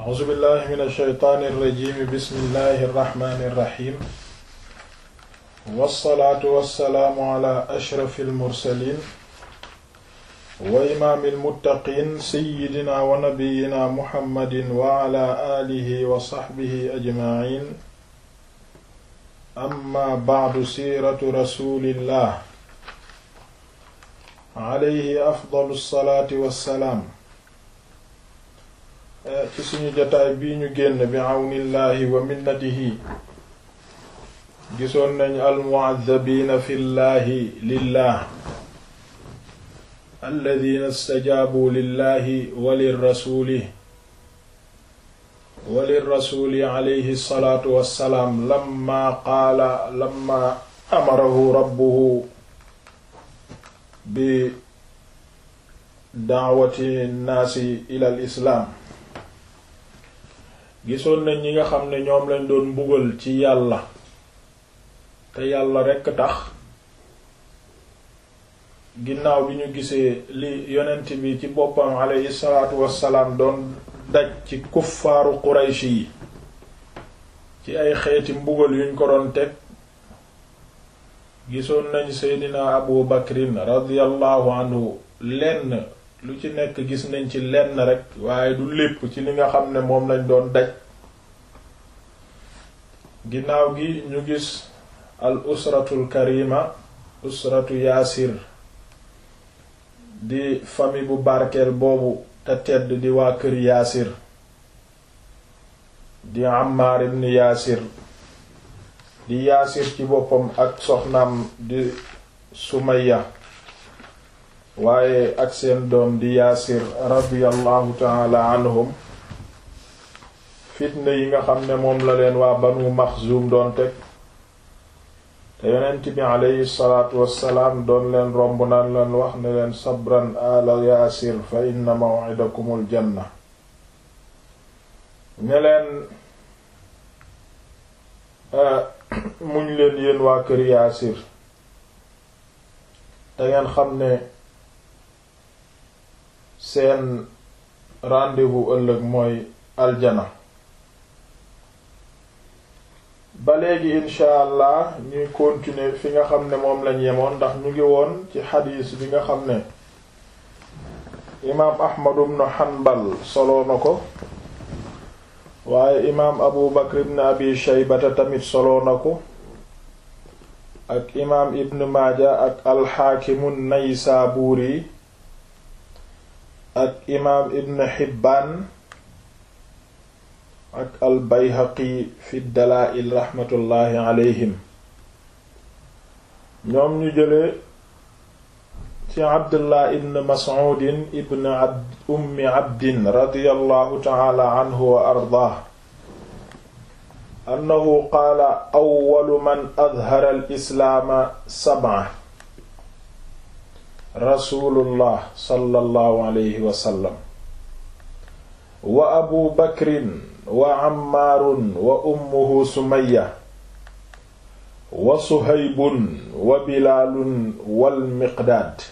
a'uuzu billahi min alsheytaani irrajimi bismillahi irrahmani irrahim wassalaatu wassalaamu ala ashrafi almursalin wa imaami almuttaqiin sayyidina wa nabiyina muhammadin wa ala aalihi wa saxbihi ajmaciin amma bacdu siiratu rasulillah alayhi afdalu salaati wassalaam ci suñu jotaay bii ñu génn bi awnillahi wa minnatihi gisoon nañ almu'addabiina fi llahi lillah alladina stajaabu lillahi wa lirrasuli wa lirrasuli alayhi salaatu wassalaam lamma qaala lamma amarahu rabbuhu bi daawati nnaasi ila al islaam gisoon nañ ñi nga xam ne ñoom lañ doon mbugal ci yàlla te yàlla rekk tax ginnaaw bi ñu gisee li yonent bi ci boppam alayhi salaatu wassalaam doon daj ci kuffaaru qurayshi yi ci ay xeeti mbugal yuñ ko doon teg gisoon nañ seydina abu bakrin radiyallahu anhu lenn lu ci nekk gis nañ ci lenn rek waaye du lépp ci li nga xam ne moom lañ doon daj ginnaaw gi ñu gis al usratul karima usratu yaasir di famille bu barkeel boobu te tedd di waa kër yaasir di Ammaar ibn yaasir di yaasir ci boppam ak soxnaam di Sumayya waaye ak seen doom di yaasir radiyallahu taala anhum fitna yi nga xam ne moom la leen waa banu maxzum doon teg te yonent bi aleyhi salaatu wassalaam doon leen romb naan leen wax ne leen sabran ala yaasir fa inna maw'idakumul janna ne leen muñ leen yéen waa kër yaasir te ngeen xam ne seen rendez-vous ëllëg mooy aljana ba léegi insha allah ñuy continuer fi nga xam ne moom lañ yemoon ndax ñu ngi woon ci xadiis bi nga xam ne imaam ahmad ibn hanbal soloo na ko waaye imaam abu bakr ibn abi shaybata tamit soloo na ko ak imaam ibn maaja ak alxaakimu naysaabuuri ak imaam ibn hibbaan ak al bayhaqi fi dalaa'il raxmatullaahi alayhim ñoom ñu jële ci abdullah ibn mas'uudin ibn abd ummi abdin radiyallahu ta'ala anhu wa ardaah annahu qaala awwalu man adhara al islaama sab'a rasuulullah sallallahu alayhi wa sallam wa abu bakrin wa ammaarun wa ummuhu sumayya wa suhaybun wa bilaalun wal miqdaad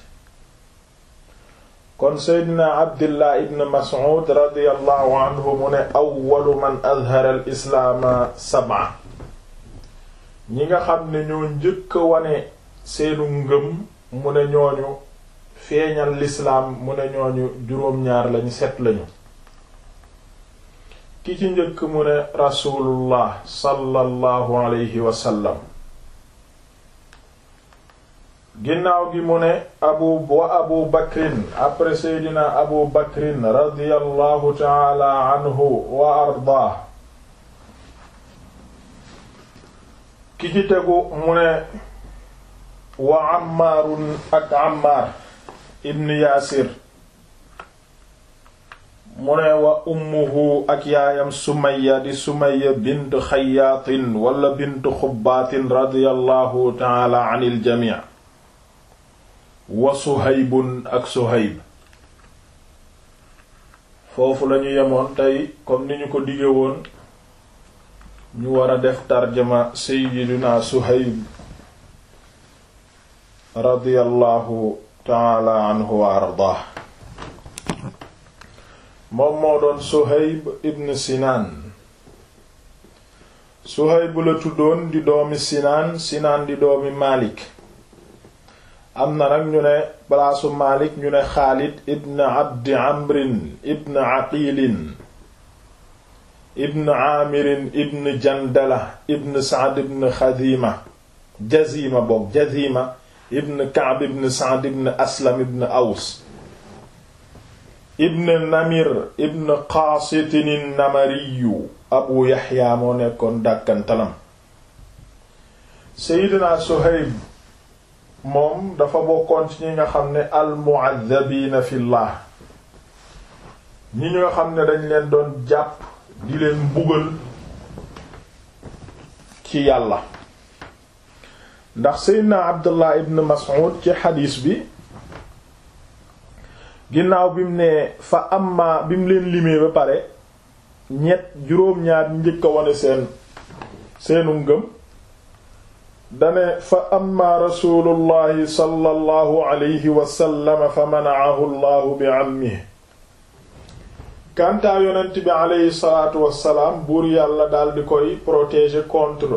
kon seydina abdillah ibn mas'ud radiyallahu anhu mu ne awwalu man azhara al islaama sab'a ñi nga xam ne ñoo njëkk a wane seenu ngëm mu ne ñooñu feeñal lislaam mu ne ñooñu juróom-ñaar lañu set lañu ki ci njëkk mu ne rasulullah sallallahu alayhi wa sallam ginnaaw gi mu ne abu wa abu bakrin après seydina abu bakrin radiyallahu taala anhu wa ardaa ki ci tegu mu ne wa ammaarun ak ammaar ibn yaasir mu ne wa ummuhu ak yaayam sumaya di sumaya bint xayaatin wala bint xubbaatin radiyallahu taala an il jamii wa suhaybun ak suhayb foofu lañu yemoon tey comme ni ñu ko dige woon ñu war a def tarjama sayyidina suhayb radiyallahu taala anhu wa ardaah moom moo doon Suhayb ibn Sinaan Suhayb la tuddoon di doomi Sinaan Sinaan di doomi Maalik am na nag ñu ne balaasu Maalik ñu ne Xaalid ibn Abdi Amrin ibn Aqiilin ibn Aamirin ibn Jandala ibn Sa'd ibn Xadiima Jazima boog Jazima ibn Ka'b ibn Sa'd ibn Aslam ibn Aws ibn Namir ibn Qaasitin Namariyu Abu Yaxya moo nekkoon dàkkantalam Seydina Suhayb moom dafa bokkoon ci ñi nga xam ne almu'addabiina fillah ñi nga xam ne dañ leen doon jàpp di leen mbugal ci yàlla ndax Seydina Abdullah ibn Mas'ud ci xadiis bi ginnaaw bi mu ne fa amma bi mu leen limee ba pare ñett juróom-ñaar njëkk a wane seen seenu ngëm dane fa amma rasulullahi sallallahu alayhi wasallam fa manaahu llahu bi ammihi kantaa yonent bi aleyhi salaatu wassalaam buur yàlla dal di koy protéger contre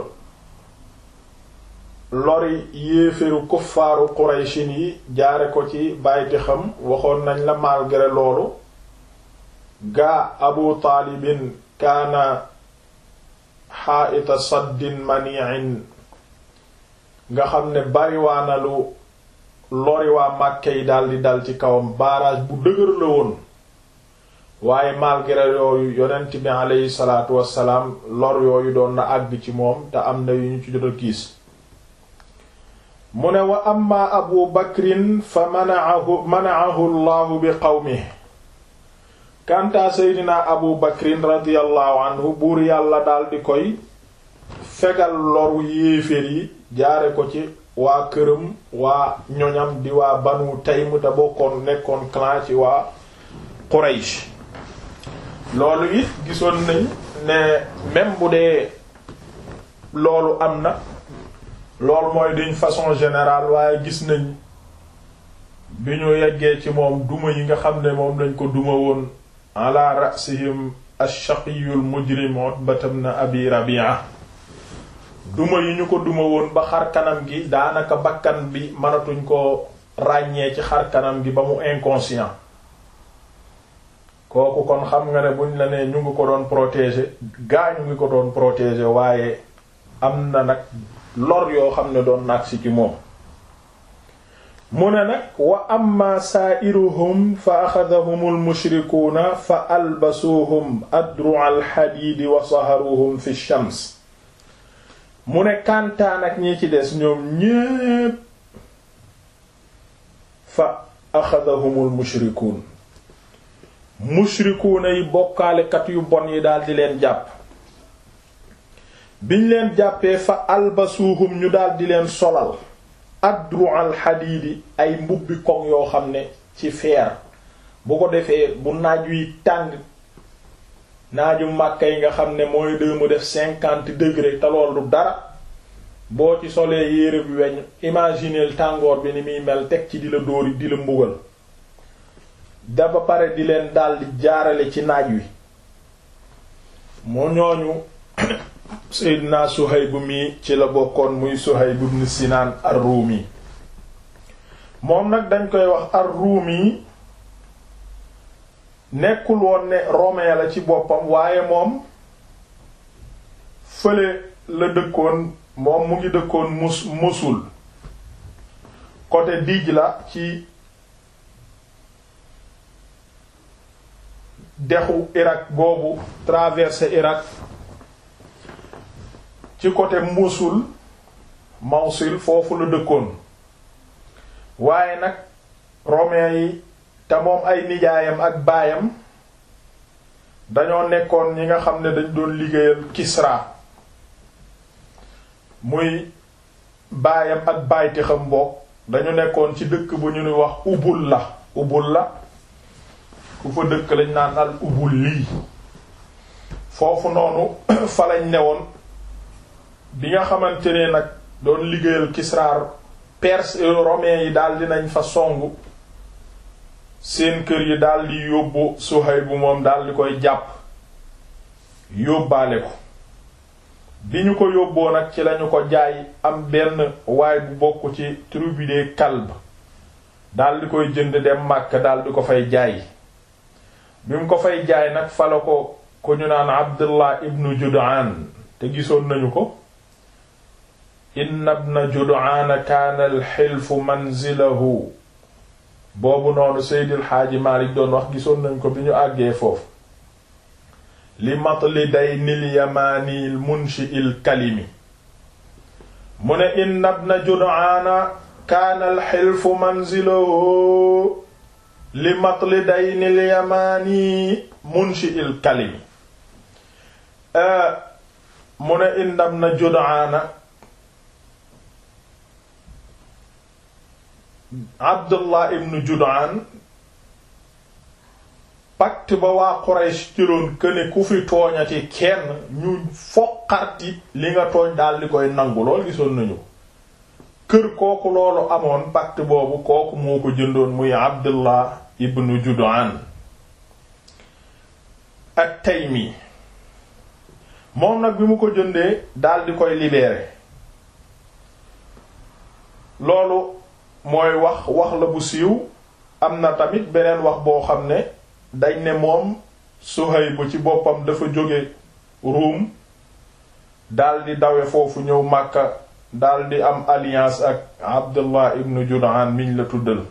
lori yéeféru kuffaaru qurayshin yi jaare ko ci bàyti xam waxoon nañ la malgré loolu gaa abu taalibin kaana xaaita saddin mani'in nga xam ne bariwaana lu lori waa màkke yi daldi dal ci kawam barrage bu dëgër la woon waaye malgré yooyu yonent bi aleyhi salaatu wassalaam lor yooyu doon na àgg ci moom te am na yu ñu ci jot a kiis mu ne wa amma abu bakrin fa manaahu manaahu llahu bi qawmihi kantaa seydina abu bakrin radiallahu anhu buur yàlla daldi koy fegal loru yéeféer yi jaare ko ci waa këram waa ñoñam di waa banu taym te bokkoon nekkoon clan ci waa quraysh loolu it gisoon nañ ne même bu dee loolu am na loolu mooy d'une façon générale waaye gis nañ bi ñu yeggee ci moom duma yi nga xam ne moom lañ ko duma woon ala rasihim ash-shaqiyul mujrim Utbata ibn Abi Rabi'a duma yi ñu ko duma woon ba xar kanam gi daanaka bakkan bi mënatuñ ko ràññee ci xar kanam gi ba mu inconscient kooku kon xam nga ne buñ la nee ñu ngi ko doon protéger gaa ñu ngi ko doon protéger waaye am na nag lor yoo xam ne doon nag si ci moom mu ne nag wa amma saairuhum fa axadahum almushrikuuna fa albasuuhum adru alxadiidi wa saharuhum fi shams mu ne kantaan ak ñi ci des ñoom ñépp fa axadahum almushrikuun mushrikuuna yi bokkaalekat yu bon yi daldi leen jàpp biñ leen jàppee fa albasuuhum ñu daldi leen solal adru al xadiidi ay mbubbi koŋ yoo xam ne ci feer bu ko defee bu naaj wi tàng naaju màkka yi nga xam ne mooy de mu def cinquante degré te lool du dara boo ci solee yére bi weñ imagineel tàngoor bi ni muy mel teg ci di la dóori di la mbugal da ba pare di leen daldi jaarale ci naaj wi moo ñooñu Seydina Suhayb mi ci la bokkoon muy Suhayb ibn Sinaan ar-Rumi moom nag dañ koy wax ar-Rumi nekkul woon ne romain la ci boppam waaye moom fële la dëkkoon moom mu ngi dëkkoon mus Mosul côté Dijla ci dexu Irak boobu traversé Irak ci côté Mosul Mawsil foofu la dëkkoon waaye nag romain yi te moom ay nijaayam ak baayam dañoo nekkoon ñi nga xam ne dañ doon liggéeyal Kisra muy baayam ak bayti xam mbokk dañu nekkoon ci dëkk bu ñu ni wax ubul la ubul la ku fa dëkk lañ naan al ubul lii foofu noonu fa lañ newoon bi nga xamante ne nag doon liggéeyal Kisra perse romain yi daal dinañ fa songu seen kër yi daldi yóbbu Suhayb bu moom daldi koy jàpp yóbbaale ko bi ñu ko yóbboo nag ci lañu ko jaay am benn waay bu bokk ci tribu des Kalb daldi koy jënd dem Makka daldi ko fay jaay bi mu ko fay jaay nag fala ko ko ñu naan Abdullah ibnu Jud'an te gisoon nañu ko inna ibna Jud'an kaana al-hilfu manzilahu boobu noonu Seydil Xaaji Maalik doon wax gisoon nañ ko bi ñu àggee foofu li matli day nil yamaanil munshi il kalimi mu ne inna ibna Jud'an kaana al-hilfu manzilahu li matli day nil yamaani munshi il kalimi mu ne inna ibna Jud'an Abdullah ibn Jud'an pacte ba waa Quraysh jëloon këne ku fi tooñati kenn ñu foqarti li nga tooñ daal di koy nangu lool gisoon nañu kër kooku loolu amoon pacte boobu kooku moo ko jëndoon muy Abdullah ibn Jud'an at-Taymi moom nag bi mu ko jëndee daal di koy libérer loolu mooy wax wax la bu siiw am na tamit beneen wax boo xam ne dañ ne moom Suhayb ci boppam dafa jóge Ruum daldi dawe foofu ñëw Makka daldi am alliance ak Abdullah ibn Jud'an miñ la tuddal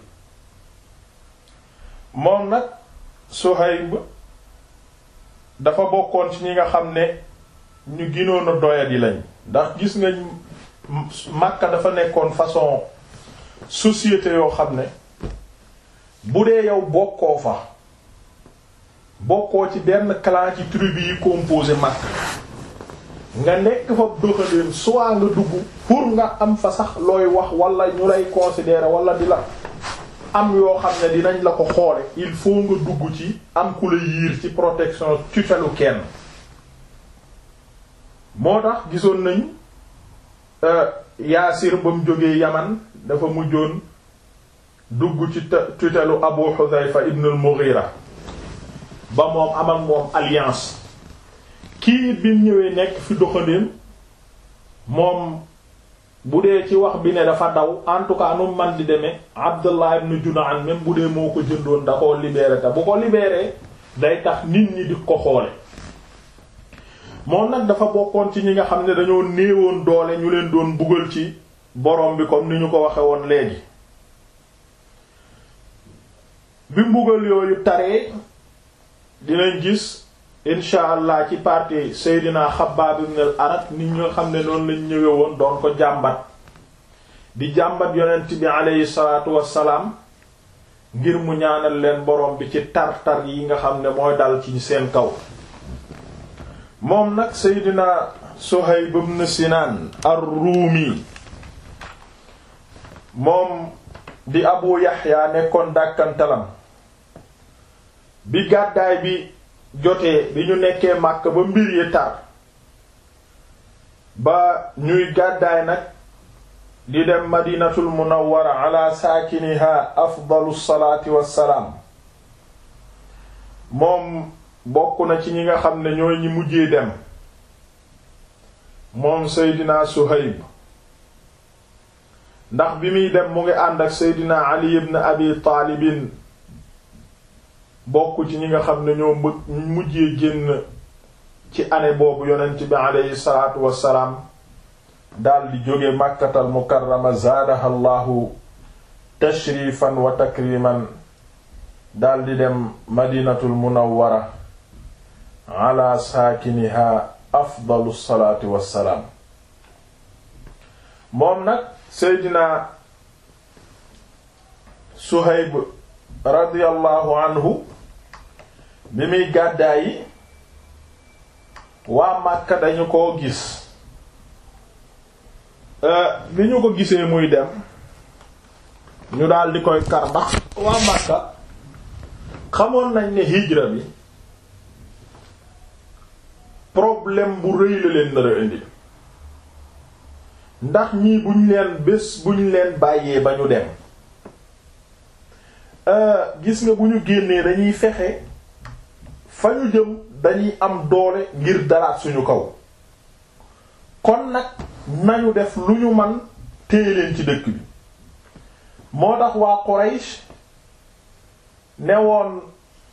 moom nag Suhayb dafa bokkoon ci ñi nga xam ne ñu ginoon a doyadi lañ ndax gis nga Makka dafa nekkoon façon société yoo xam ne bu dee yow bokkoo fa bokkoo ci benn clan ci tribu yi composé Makka nga nekk fa doxaleen soit nga dugg pour nga am fa sax looy wax wala ñu lay considérer wala di la am yoo xam ne dinañ la ko xoole il faut nga dugg ci am ku la yiir ci protection tutelu kenn moo tax gisoon nañ Yaasir ba mu jógee Yaman dafa mujjoon dugg ci tutelu Abu Hudhayfa ibn al-Mughira ba moom am ak moom alliance kii bi mu ñëwee nekk fi doxandéem moom bu dee ci wax bi ne dafa daw en tout cas nu man di demee Abdullah ibn Jud'an même bu dee moo ko jëndoon da koo libéré te bu ko libéré day tax nit ñi di ko xoole moom nag dafa bokkoon ci ñi nga xam ne dañoo néewoon doole ñu leen doon buggal ci borom bi comme ni ñu ko waxe woon léegi bi mbugal yooyu taree dinañ gis incha allah ci partie Seydina Xabbaab ibn al-Arat nit ñoo xam ne noonu lañ ñëwee woon doon ko jàmbat di jàmbat yonent bi aleyhi salaatu wassalaam ngir mu ñaanal leen borom bi ci tar-tar yi nga xam ne mooy dal ci seen kaw moom nag Seydina Suhayb ibn Sinaan ar-Ruumi moom di Abu Yaxya nekkoon dàkkantalam bi gàddaay bi jotee bi ñu nekkee Makka ba mbir yi tar ba ñuy gàddaay nag di dem Madinatul Munawwara ala saakiniha afdalu salaati wassalaam moom bokk na ci ñi nga xam ne ñooy ñi mujjee dem moom Seydina Suhayb ndax bi muy dem mu ngi ànd ak Seydina Ali ibn Abi Taalibin bokk ci ñi nga xam ne ñoo mujjee génn ci année boobu yonent bi aleyhi salaatu wassalaam daldi jóge Makkatal Mukarrama zaadaha Allahu tashrifan wa takriman daldi dem Madinatul Munawwara ala saakiniha afdalu salaati wassalaam moom nag Seydina Suhayb radiyallahu anhu bi muy gàddaay yi waa Makka dañu koo gis bi ñu ko gisee muy dem ñu daal di koy kar ndax waa Makka xamoon nañ ne hijra bi problème bu rëy la leen nar a indi ndax ñii buñ leen bés buñ leen bàyyee ba ñu dem gis nga bu ñu génnee dañuy fexe fa ñu jëm dañuy am doole ngir dalaat suñu kaw kon nag nañu def lu ñu man téye leen ci dëkk bi moo tax waa Quraysh ne woon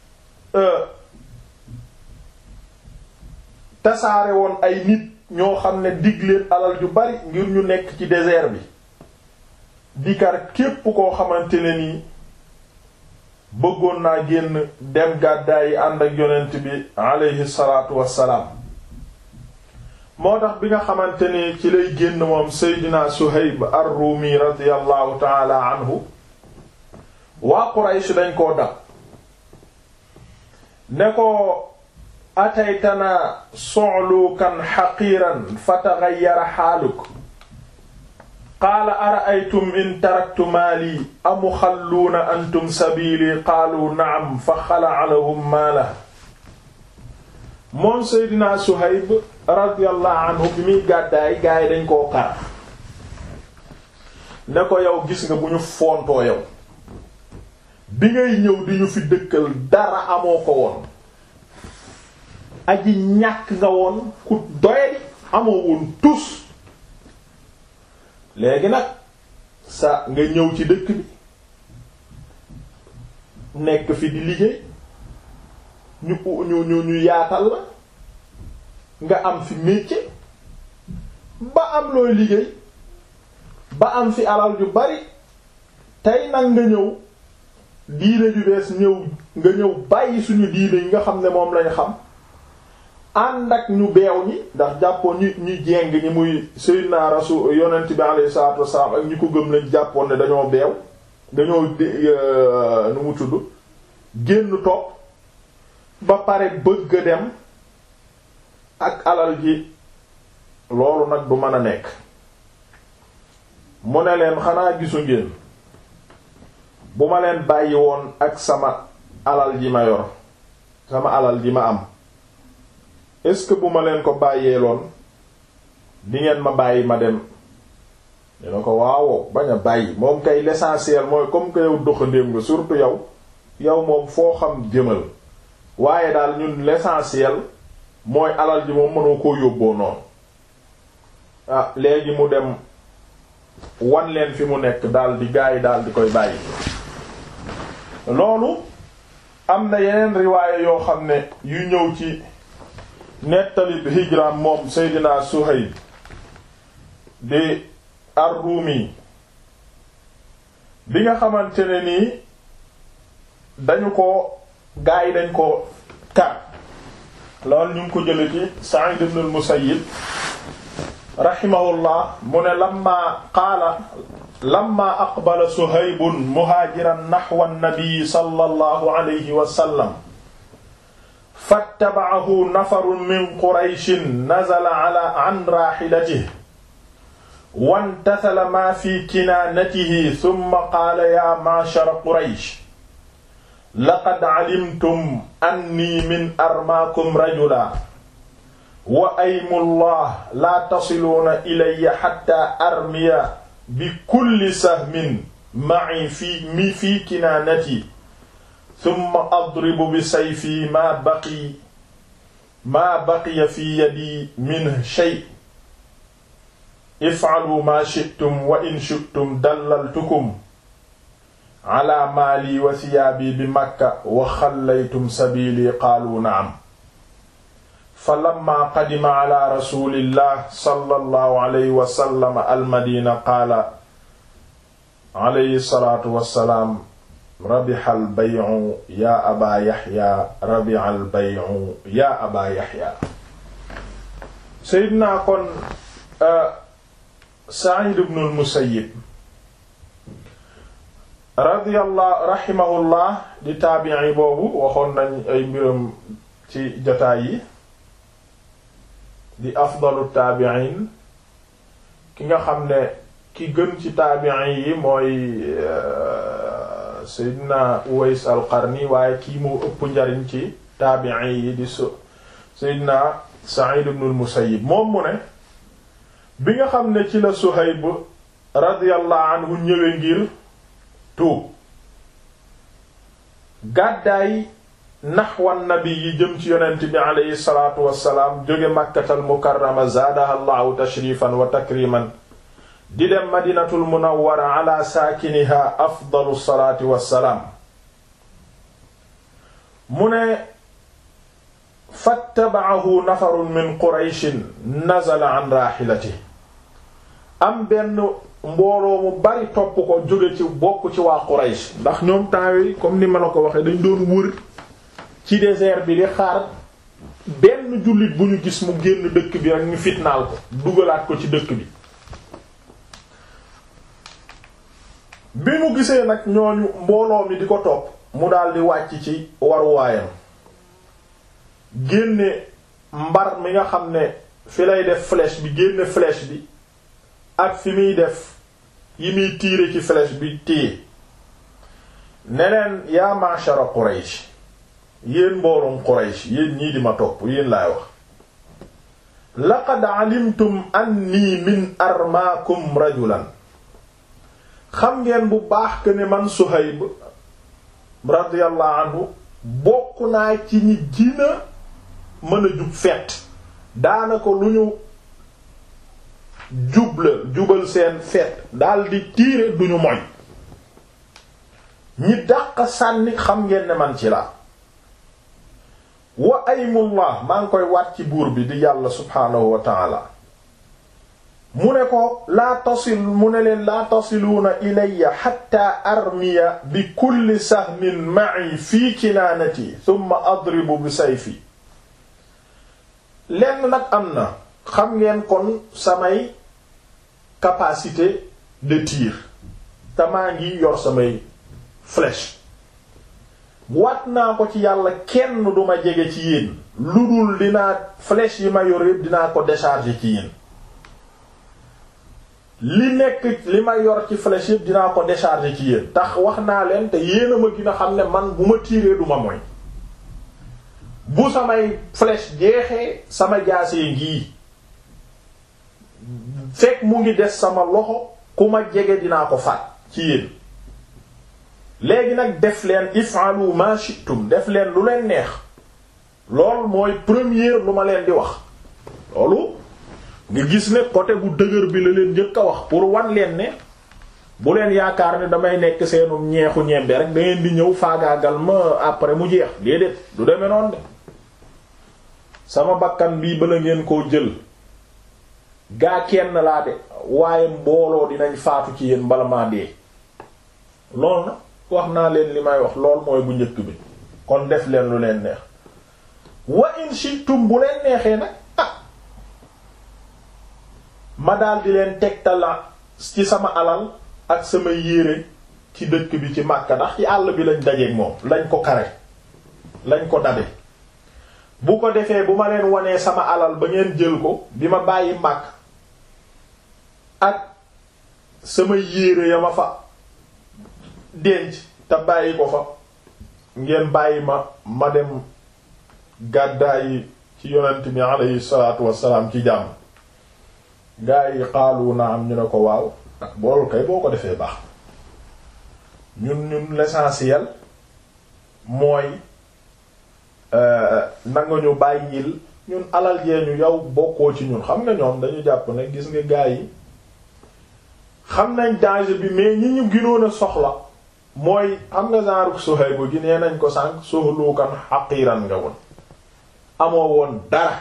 tasaare woon ay nit ñoo xam ne dig leen alal ju bari ngir ñu nekk ci désert bi dikar képp koo xamante ne nii bëggoon naa génn dem gàddaay yi ànd ak yonent bi aleyhi salaatu wassalaam moo tax bi nga xamante ni ci lay génn moom seydina Suhayb ar-Rumi radiyallahu taala anhu waa Quraysh dañ koo dab ne ko ataytana su'lukan haqiran fataghayyara haaluk qaala ara'aytum in taraktu maali amuxalluuna antum sabiili qaalu na'am fa xala'a lahum maalahu moom Seydina Suhayb radiyallahu anhu bi muy gàddaay gaa yi dañ koo kar ne ko yow gis nga bu ñu foontoo yow bi ngay ñëw di ñu fi dëkkal dara amoo ko woon aji ñàkk nga woon ku doyadi amoo woon tus léegi nag sa nga ñëw ci dëkk bi nekk fi di liggéey ñu ñu ñu ñu yaatal la nga am fi métier ba am looy liggéey ba am fi alal ju bari tey nag nga ñëw diine ju bees ñëw nga ñëw bàyyi suñu diine yi nga xam ne moom lañ xam ànd ak ñu beew ñi ndax jàppoon ñu ñu jeng ñi muy sayyidina rasul yonent bi alayhi salatu wassalam ak ñi ko gëm lañ jàppoon ne dañoo beew dañoo nu mu tudd génn topp ba pare bëgg a dem ak alal ji loolu nag du mën a nekk mu ne leen xanaa gisu ngeen bu ma leen bàyyi woon ak sama alal ji ma yor sama alal ji ma am est-ce que bu ma leen ko bàyyee loon di ngeen ma bàyyi ma dem dina ko waawoo bañ a bàyyi moom kay l'essentiel mooy comme que yow doxandéem nga surtout yow yow moom foo xam jëmal waaye daal ñun l'essentiel mooy alal ji moom mënoo koo yóbboo noonu ah léegi mu dem wan leen fi mu nekk daal di gaa yi daal di koy bàyyi loolu am na yeneen riwaaye yoo xam ne yu ñëw ci nettalib hijraam moom Seydina Suhayb di ar-Rumi bi nga xamante ne nii dañu ko gaa yi dañ ko kar loolu ñu ngi ko jële ci Sa'id ibn al-Musayyib rahimahullah mu ne lamma qaala lamma aqbala Suhaybun muhaajiran nahwa an-nabi sallallahu alayhi wa sallam fattaba'ahu nafarun min Qurayshin nazala ala an raahilatihi wantasala maa fi kinaanatihi thumma qaala yaa ma'shara Quraysh laqad calimtum anni min armaakum rajula wa aymullah laa tasiluuna ilayya xatta armiya bi kulli sahmin ma'i fi mi fi kinaanati thumma adribu bi sayfi maa baqi maa baqiya fi yadi min shay if'alu maa shi'tum wa in shi'tum dallaltukum ala maali wa thiyaabi bi makka wa xallaytum sabiili qaalu na'am fa lamma qadima ala rasulillah sallallahu alayhi wa sallam almadina qaala alayhi salaatu wa salaam rabiha albay'u yaa abaa yaxya rabiha albay'u yaa abaa yaxya seydina kon Sa'id ibn al-Musayyib radiyallahu rahimahullah di taabi'i boobu waxoon nañ ay mbiram ci jotaay yi di afdalu taabi'in ki nga xam ne ki gën ci taabi'i yi mooy Seydina Uways al-Qarni waaye kii moo ëpp njariñ ci taabi'i yi di su Seydina Sa'id ibn al-Musayyib moom mu ne bi nga xam ne ci la Suhayb radiyallahu anhu ñëwee ngir tuub gàddaay naxwan nabi yi jëm ci yonent bi aleyhi salaatu wassalaam jóge màkkatal mukarrama zaadaha allahu tashrifan wa takriman di dem madinatul munawwara ala saakiniha afdalu salaati wassalaam mu ne fattabaahu nafarun min qurayshin nazala an raaxilati am benn mbooloo mu bari topp ko jóge ci bokk ci waa quraysh ndax ñoom temps yi comme ni ma la ko waxee dañ doon wër ci désert bi di xaar benn jullit bu ñu gis mu génn dëkk bi rek ñu fitnaal ko dugalaat ko ci dëkk bi bi mu gisee nag ñooñu mbooloo mi di ko topp mu daldi wàcc ci waruwaayam génne mbar mi nga xam ne fi lay def flèche bi génne flèche bi ak fi muy def yi muy tiire ci flèche bi téye neneen yaa ma'shara Quraysh yéen mbooloom Quraysh yéen ñii di ma topp yéen laay wax laqad alimtum anni min armaakum rajulan xam ngeen bu baax que ne man Suhayb radiyallahu anhu bokk naa ci ñi gina mën a jub fett daanaka lu ñu jubla jubal seen fett daldi tiire duñu moy ñi dàq sànni xam ngeen ne man ci la wa aymullah maa ngi koy waat ci buur bi di yàlla subhaanahu wa taala mu ne ko laa tasil mu ne leen laa tasiluuna ilayya xatta armiya bi kulli sahmin ma'i fii kinaanati thumma adribu bi sayfi lenn nag am na xam ngeen kon samay capacité de tir te maa ngi yor samay flèche wat naa ko ci yàlla kenn duma jege ci yéen lu dul dinaa flèche yi ma yor yépp dinaa ko décharger ci yéen li nekk li ma yor ci flèche yépp dinaa ko décharger ci yéen tax wax naa leen te yéen a ma gën a xam ne man bu ma tiiree duma moy bu samay flèche jeexee sama jaasee ngii fekk mu ngi des sama loxo ku ma jege dinaa ko faat ci yéen léegi nag def leen if'alu ma shi'tum def leen lu leen neex loolu mooy première lu ma leen di wax loolu nga gis ne côté bu dëgër bi la leen njëkk a wax pour wan leen ne bu leen yaakaar ne damay nekk seenu ñeexu ñembe rek da ngeen di ñëw faagaagal ma après mu jeex déedéet du demee noonu de sama bakkan bii bala ngeen koo jël gaa kenn laa de waaye mbooloo dinañ faatu ci yéen bala maa dee loolu na wax naa leen li may wax lool mooy bu njëkk bi kon def leen lu leen neex wa in shi'tum bu leen neexee nag ah ma daal di leen tegtala ci sama alal ak sama yére ci dëkk bi ci Makka ndax ci àll bi lañ dajeeg moom lañ ko kare lañ ko dabe bu ko defee bu ma leen wanee sama alal ba ngeen jël ko bi ma bàyyi Makka ak sama yére ya ma fa denc te bàyyi ko fa ngeen bàyyi ma ma dem gàddaayi ci yonent bi alayhi salaatu wassalaam ci jàmm gaa yi xaalu na am ñu ne ko waaw ak boolu kay boo ko defee baax ñun ñun l'essentiel mooy nanga ñu bàyyil ñun alal jee ñu yow bokkoo ci ñun xam nga ñoom dañu jàpp ne gis nga gaa yi xam nañ danger bi mais ñi ñu ginoon a soxla mooy xam nga genre Suhayb gi nee nañ ko sànq suhlukan haqiran nga woon amoo woon dara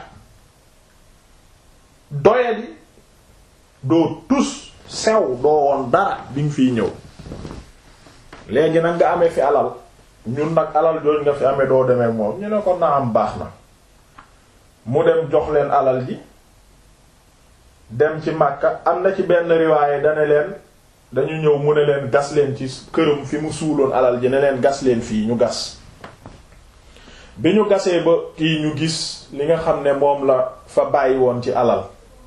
doyadi doo tus sew doo woon dara bi nga fiy ñëw léegi nag nga amee fi alal ñun nag alal jooju nga fi amee doo demee moom ñu ne ko na am baax na mu dem jox leen alal ji dem ci Makka am na ci benn riwaaye dane leen dañu ñëw mu ne leen gas leen ci këram fi mu suuloon alal ji ne leen gas leen fii ñu gas bi ñu gasee ba kii ñu gis li nga xam ne moom la fa bàyyi woon ci alal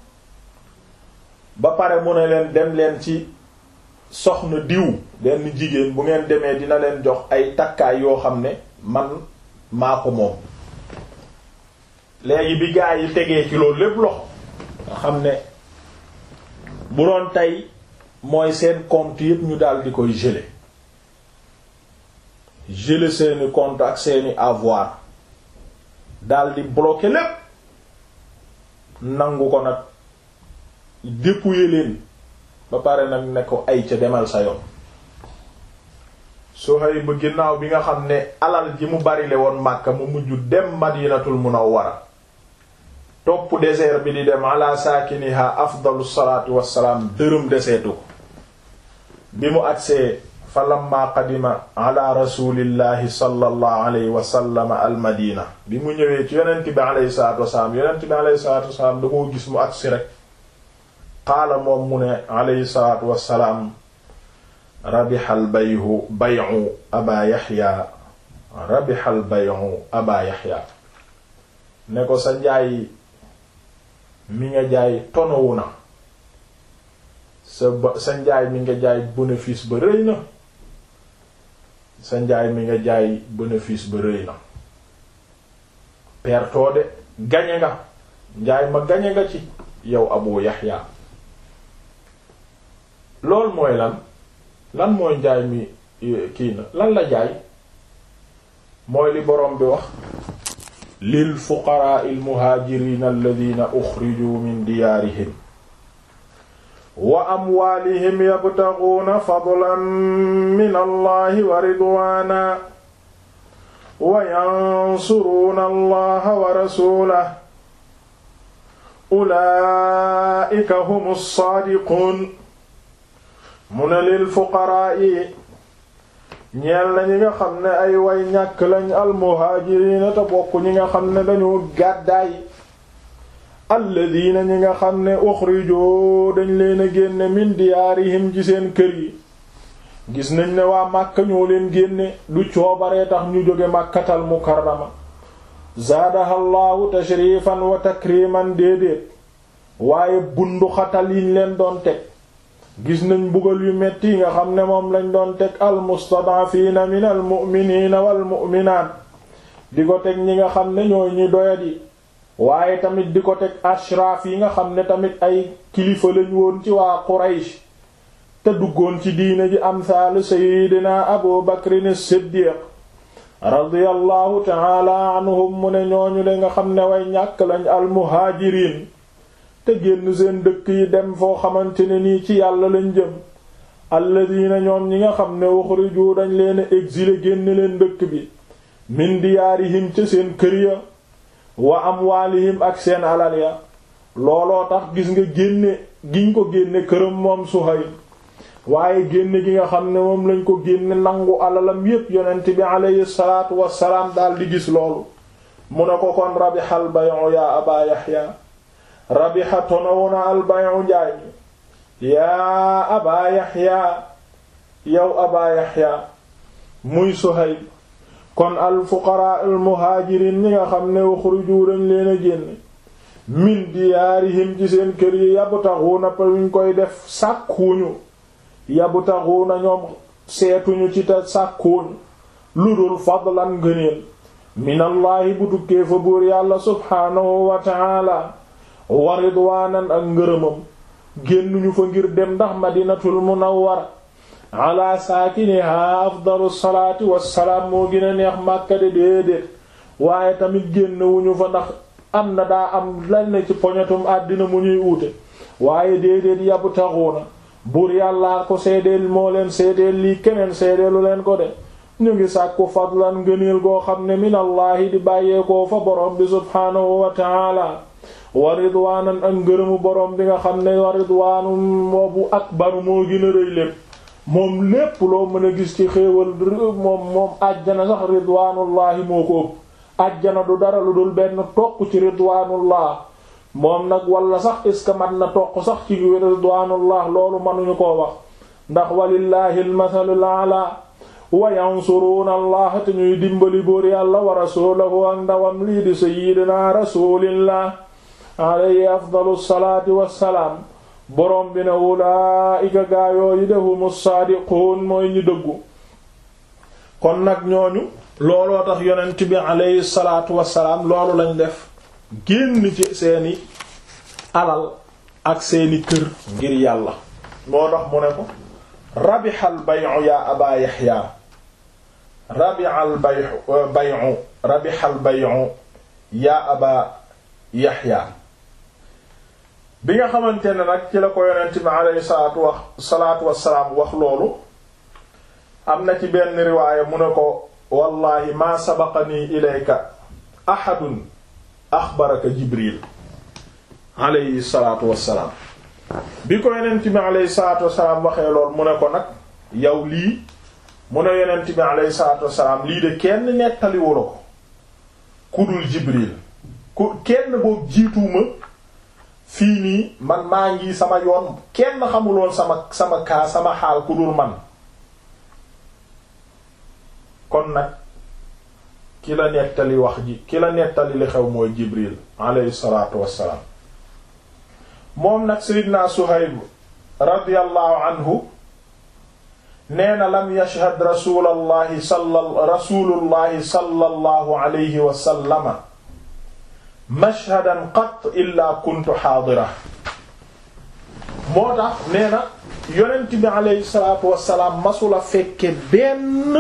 ba pare mu ne leen dem leen ci soxna diw benn jigéen bu ngeen demee dina leen jox ay takkaay yoo xam ne man maa ko moom léegi bi gaa yi tegee ci loolu lépp loxo nga xam ne bu doon tey mooy seen compte yépp ñu daal di koy geler geler seeni compte ak seeni avoir daldi bloquer lépp nangu ko nag dépouiller leen ba pare nag ne ko ay ca demal sa yoon Suhayb ba ginnaaw bi nga xam ne alal ji mu barile woon Makka mu mujj dem Madinatul Munawwara topp désert bi di dem ala saakiniha afdalu salaatu wassalaam dërëm deseetu ko bi mu agsee fa lamma qadima ala rasulillahi sallallahu alayhi wa sallam al madina bi mu ñëwee ci yonent bi alayhi salaatu wassalaam yonent bi alayhi salaatu wassalaam da koo gis mu agsi rek qaala moom mu ne alayhi salaatu wassalaam rabixal bayhu bayu aba yaxya rabixal bayu aba yaxya ne ko sa njaay mi nga jaay tonowu na sa ba sa njaay mi nga jaay bénéfice ba rëy na sa njaay mi nga jaay bénéfice ba rëy na pertoo de gañe nga njaay ma gañe nga ci yow abu yaxya loolu mooy lan lan mooy njaay mi kii na lan la jaay mooy li boroom bi wax lil fuqaraa il muhaajiriin alladina uxrijuu min diyaarihim wa amwaalihim yabtaguuna fadlan min allahi wa ridwaana wa yansuruuna allaha wa rasuulahu ulaa'ika humu saadiquun mu ne lil fuqaraa yi ñeel na ñi nga xam ne ay way ñàkk lañ almuhaajiriina te bokk ñi nga xam ne dañoo gàddaay alladiina ñi nga xam ne uxrijoo dañ leen a génne min diyaarihim ci seen kër yi gis nañ ne waa Màkka ñoo leen génne du coobaree tax ñu jóge Màkkatal mukarrama zaadaha llaahu tashrifan wa takriman déedéet waaye bunduxatal yiñ leen doon teg gis nañ mbugal yu metti yi nga xam ne moom lañ doon teg almustadaafiina min almu'miniina walmu'minaat di ko teg ñi nga xam ne ñooy ñi doyadi waaye tamit di ko teg ashraaf yi nga xam ne tamit ay kilifa lañ woon ci waa Quraysh te duggoon ci diine ji amsaalu sayyidina Abu Bakrin as-Siddiq radiyallahu ta'ala anhum mu ne ñooñu le nga xam ne way ñàkk lañ almuhaajiriin te génn seen dëkk yi dem foo xamante ne nii ci yàlla lañ jëm alladina ñoom ñi nga xam ne uxriju dañ leen exilé génn leen dëkk bi min diyaarihim ca seen kër ya wa amwaalihim ak seen alal ya looloo tax gis nga génne giñ ko génne këram moom Suhayl waaye génne gi nga xam ne moom lañ ko génne nangu alalam yépp yonent bi aleyhi salaatu wassalaam daal di gis loolu mu ne ko kon rabihal bay'u ya aba yahya rabiha tonowuna albayu njaay mi yaa aba yaxya yow aba yaxya muy Suhayb kon alfuqaraa almuhaajiriin ñi nga xam ne uxruju dañ leen a génne min diyaarihim ci seen kër yi yabtaxuuna pa ñu koy def sàkkuuñu yabtaxuuna ñoom seetuñu ci te sàkkuuñu lu dul fadlan ngëneel minallaahi bu tukkee fa buur yàlla subhaanahu wa ta'ala wa ridwaanan ak ngërëmam génnuñu fa ngir dem ndax madinatul munawwara ala saakiniha afdalu salaati wassalaam moo gën a neex Makka de déedéet waaye tamit génnewuñu fa ndax am na daa am lan ne ci poñatum àddina mu ñuy uute waaye déedéet yabtaxuuna buur yàllaa ko seedeel moo leen seedeel lii keneen seedeelu leen ko de ñu ngi sàkku fadlan ngëneel goo xam ne minallaahi di bàyyeekoo fa borom bi subhaanahu wa ta'ala wa ridwaanan ak ngërëmu borom bi nga xam ne wa ridwaanu moobu akbaru moo gën a rëy lépp moom lépp loo mën a gis ci xéewal moom moom àjjana sax ridwaanullaahi moo ko ëpp àjjana du dara lu dul benn toq ci ridwaanullah moom nag wala sax est ce que mat na toq sax ci ridwaanullah loolu mënuñu koo wax ndax walillaahi almathalul a'la wa yansuruuna allah te ñuy dimbali buur yàlla wa rasuulahu ak ndawam lii di sayyidina rasulillah alayhi afdalu salaati wassalaam boroom bi ne ulaa'ika gaayooyi de humu saadiquun mooy ñi dëggu kon nag ñooñu looloo tax yonent bi alayhi salaatu wassalaam loolu lañ def génn ci seeni alal ak seeni kër ngir yàlla moo tax mu ne ko rabixal bay'u yaa aba yaxya rabi'al bay'u bay'u rabihal bay'u yaa aba yaxya bi nga xamante ne nag ci la ko yonent bi alayhi salaatu wax salaatu wassalaam wax loolu am na ci benn riwaaya mu ne ko wallahi maa sabaqanii ilayka ahadun axbaraka jibril alayhi salaatu wassalaam bi ko yonent bi alayhi salaatu wassalaam waxee lool mu ne ko nag yow lii mu ne yonent bi alayhi salaatu wassalaam lii de kenn nettaliwula ko ku dul jibril ku kenn boobu jiituuma fii nii man maa ngi sama yoon kenn xamuloon sama sama kaa sama xaal ku dul man kon nag ki la nettali wax ji ki la nettali li xew mooy jibril alayhi salaatu wassalaam moom nag seydina suhayb radiyallahu anhu nee na lam yashhad rasulallahi salla rasulullahi sallallahu alayhi wa sallama mashhadan qat illa kuntu xaadira moo tax nee na yonent bi alayhi salaatu wassalaam masula fekke benn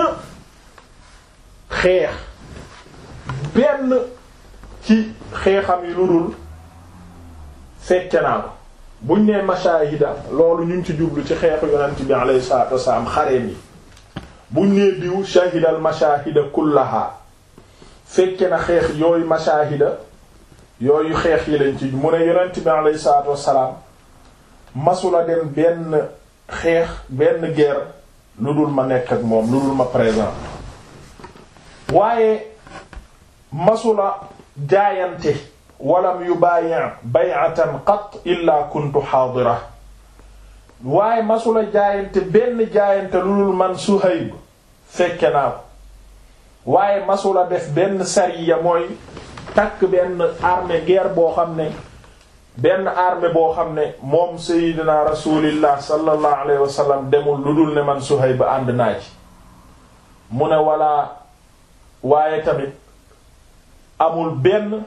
xeex benn ci xeexam yi lu dul fekke naa ko buñ nee mashahida loolu ñu ngi ci jublu ci xeexu yonent bi alayhi salaatu wassalaam xareem yi buñ nee diw shahidal mashahida kullaha fekke na xeex yooyu mashahida yooyu xeex yi lañ ci mu ne yonent bi alayhi salaatu wassalaam masula dem benn xeex benn guerre lu dul ma nekk ak moom lu dul ma présent waaye masula jaayante walam yubayi' bay'atan qat illa kuntu xaadira waaye masula jaayante benn jaayante lu dul man Suhayb fekke naa ko waaye masula def benn sariya mooy takk benn armée guerre boo xam ne benn armée boo xam ne moom Seydina Rasulillah sallallahu alayhi wa sallam demul lu dul ne man Suhayb ànd naa ci mu ne wala waaye tamit amul benn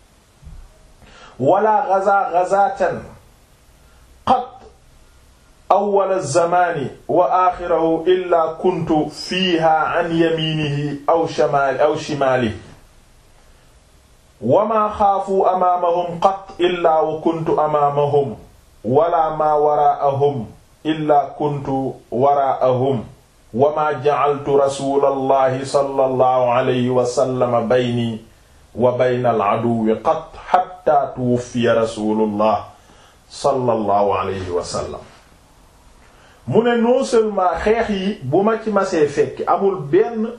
wala gaza gazatan qat awwal az-zamani wa axirahu illa kuntu fiiha an yaminihi aw shimali aw shimalihi wa ma xaafu amaamahum qat illa wa kuntu amaamahum wala ma waraa'ahum illa kuntu waraa'ahum wa ma ja'altu rasulallahi sallallahu alayhi wa sallam bayni wa bayna al-aduwwi qat hatta tuwuffiya rasulullah sallallahu alayhi wa sallam mu ne non seulement xeex yi bu ma ci masee fekk amul benn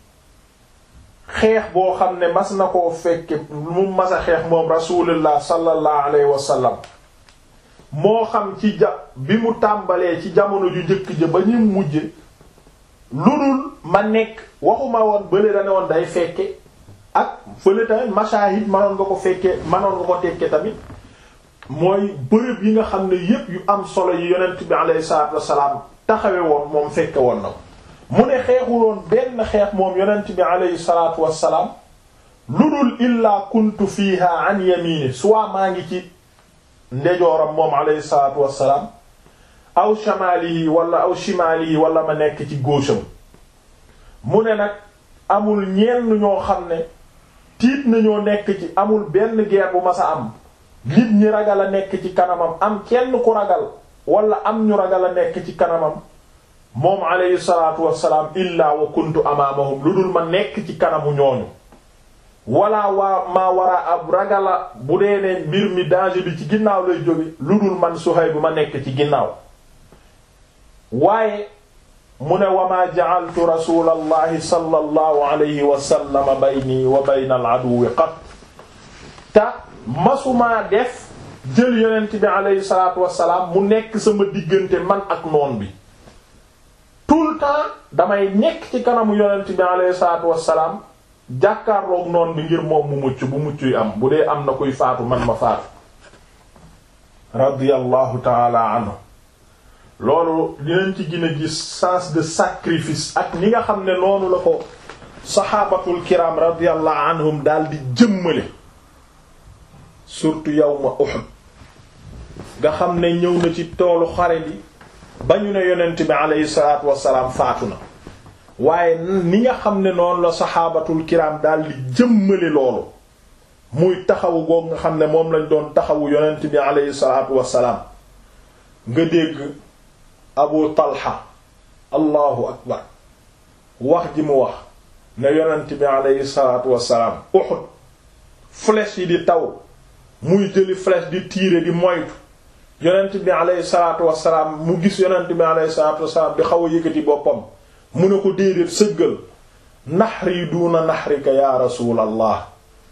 xeex boo xam ne mas na koo fekke mu mas a xeex moom rasulullah sallallahu alayhi wa sallam moo xam ci ja bi mu tàmbalee ci jamono ju njëkk ja ba ñu mujje lu dul ma nekk waxuma woon bële da ne woon day fekke ak fële tamit mashahid manoon nga ko fekke manoon nga ko tekke tamit mooy bërëb yi nga xam ne yépp yu am solo yi yonent bi alayhi salaatu wassalaam taxawe woon moom fekke woon na ko mu ne xeexuloon benn xeex moom yonent bi alayhi salaatu wassalaam lu dul illaa kuntu fiiha an yamini soit maa ngi ci ndejooram moom alayhi salaatu wassalaam aw shamaalihi wala aw shimaalihi wala ma nekk ci góosam mu ne nag amul ñenn ñoo xam ne tiit nañoo nekk ci amul benn guerre bu masa am nit ñi ragal a nekk ci kanamam am kenn ku ragal wala am ñu ragal a nekk ci kanamam moom alayhi salaatu wassalaam illaa wa kuntu amaamahum lu dul ma nekk ci kanamu ñooñu wala waa maa wara ab ragala bu dee ne mbir mi danger bi ci ginnaaw lay jóge lu dul man Suhayb bu ma nekk ci ginnaaw waaye mu ne wa maa ja'altu rasulallahi sallallahu alayhi wa sallam bayni wa bayna al-aduwwi qat te masumaa def jël yonent bi alayhi salaatu wassalaam mu nekk sama diggante man ak noon bi tout le temps damay nekk ci kanamu yonent bi alayhi salaatu wassalaam jàkkaarloog noon bi ngir moom mu mucc bu mucc yi am bu dee am na kuy faatu man ma faatu radiyallahu taala anhu loolu dinañ ci gën a gis sens de sacrifice ak ni nga xam ne noonu la ko saxaabatul kiram radiyallahu anhum daal di jëmmale surtout yawma Uhud nga xam ne ñëw na ci toolu xare bi ba ñu ne yonent bi aleyhi salaatu wassalaam faatu na waaye ni nga xam ne noonu la saxaabatul kiram daal di jëmmale loolu muy taxawu goog nga xam ne moom lañ doon taxawu yonent bi aleyhi salaatu wassalaam nga dégg abu talha allahu akbar wax ji mu wax ne yonent bi aleyhi salaatu wassalaam Uhud flèche yi di taw muy jëli flèche di tirer di moytu yonent bi aleyhi salaatu wassalaam mu gis yonent bi aleyhi salaatu wassalaam di xaw a yëkkati boppam mu ne ko déedéet sëggal naxri duuna naxrika ya rasulallah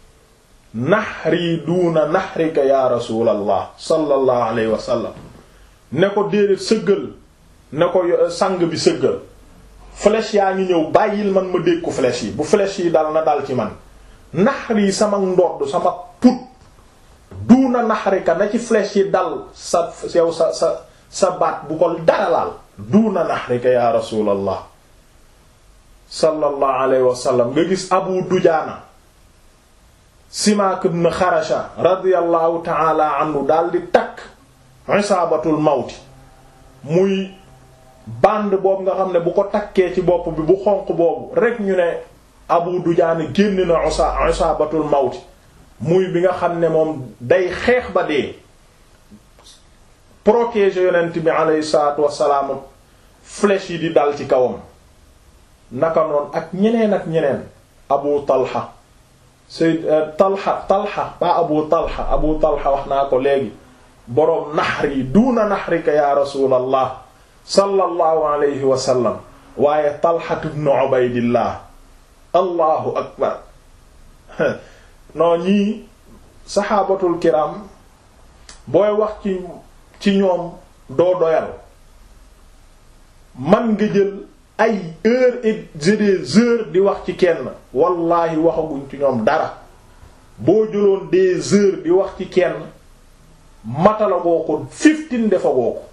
naxri duuna naxrika ya rasulallah sallallahu alayhi wa sallam ne ko déedéet sëggal ne ko sang bi sëggal flèche yaa ngi ñëw bàyyil man ma dégg ko flèche yi bu flèche yi dal na dal ci man naxri sama ndodd sama put duuna naxrika na ci flèche yi dal sa yow sa sa sa baat bu ko dara laal duuna naxrika ya rasulallah sallallahu alayhi wa sallam nga gis abu dujaana simaak ibn xarasha radiyallahu taala anhu daal di takk isaabatul mawti muy bande boobu nga xam ne bu ko takkee ci bopp bi bu xonq boobu rek ñu ne abu dujaana génn na usa isaabatul mawti muy bi nga xam ne moom day xeex ba dee protéger yonent bi alayhi salaatu wassalaam flèche yi di dal ci kawam naka noonu ak ñeneen ak ñeneen abu talha sayd talha talha ba abu talha abu talha wax naa ko léegi boroom naxri duuna naxrika ya rasulallah sallallahu alayhi wa sallam waaye talha ibn ubaydillah allahu akbar non ñii saxaabatul kiram booy wax ci ci ñoom doo doyal man nga jël ay heures et des heures di wax ci kenn wallahi waxaguñ ci ñoom dara boo jëloon des heures di wax ci kenn matala goo ko fifteen dafa goo ko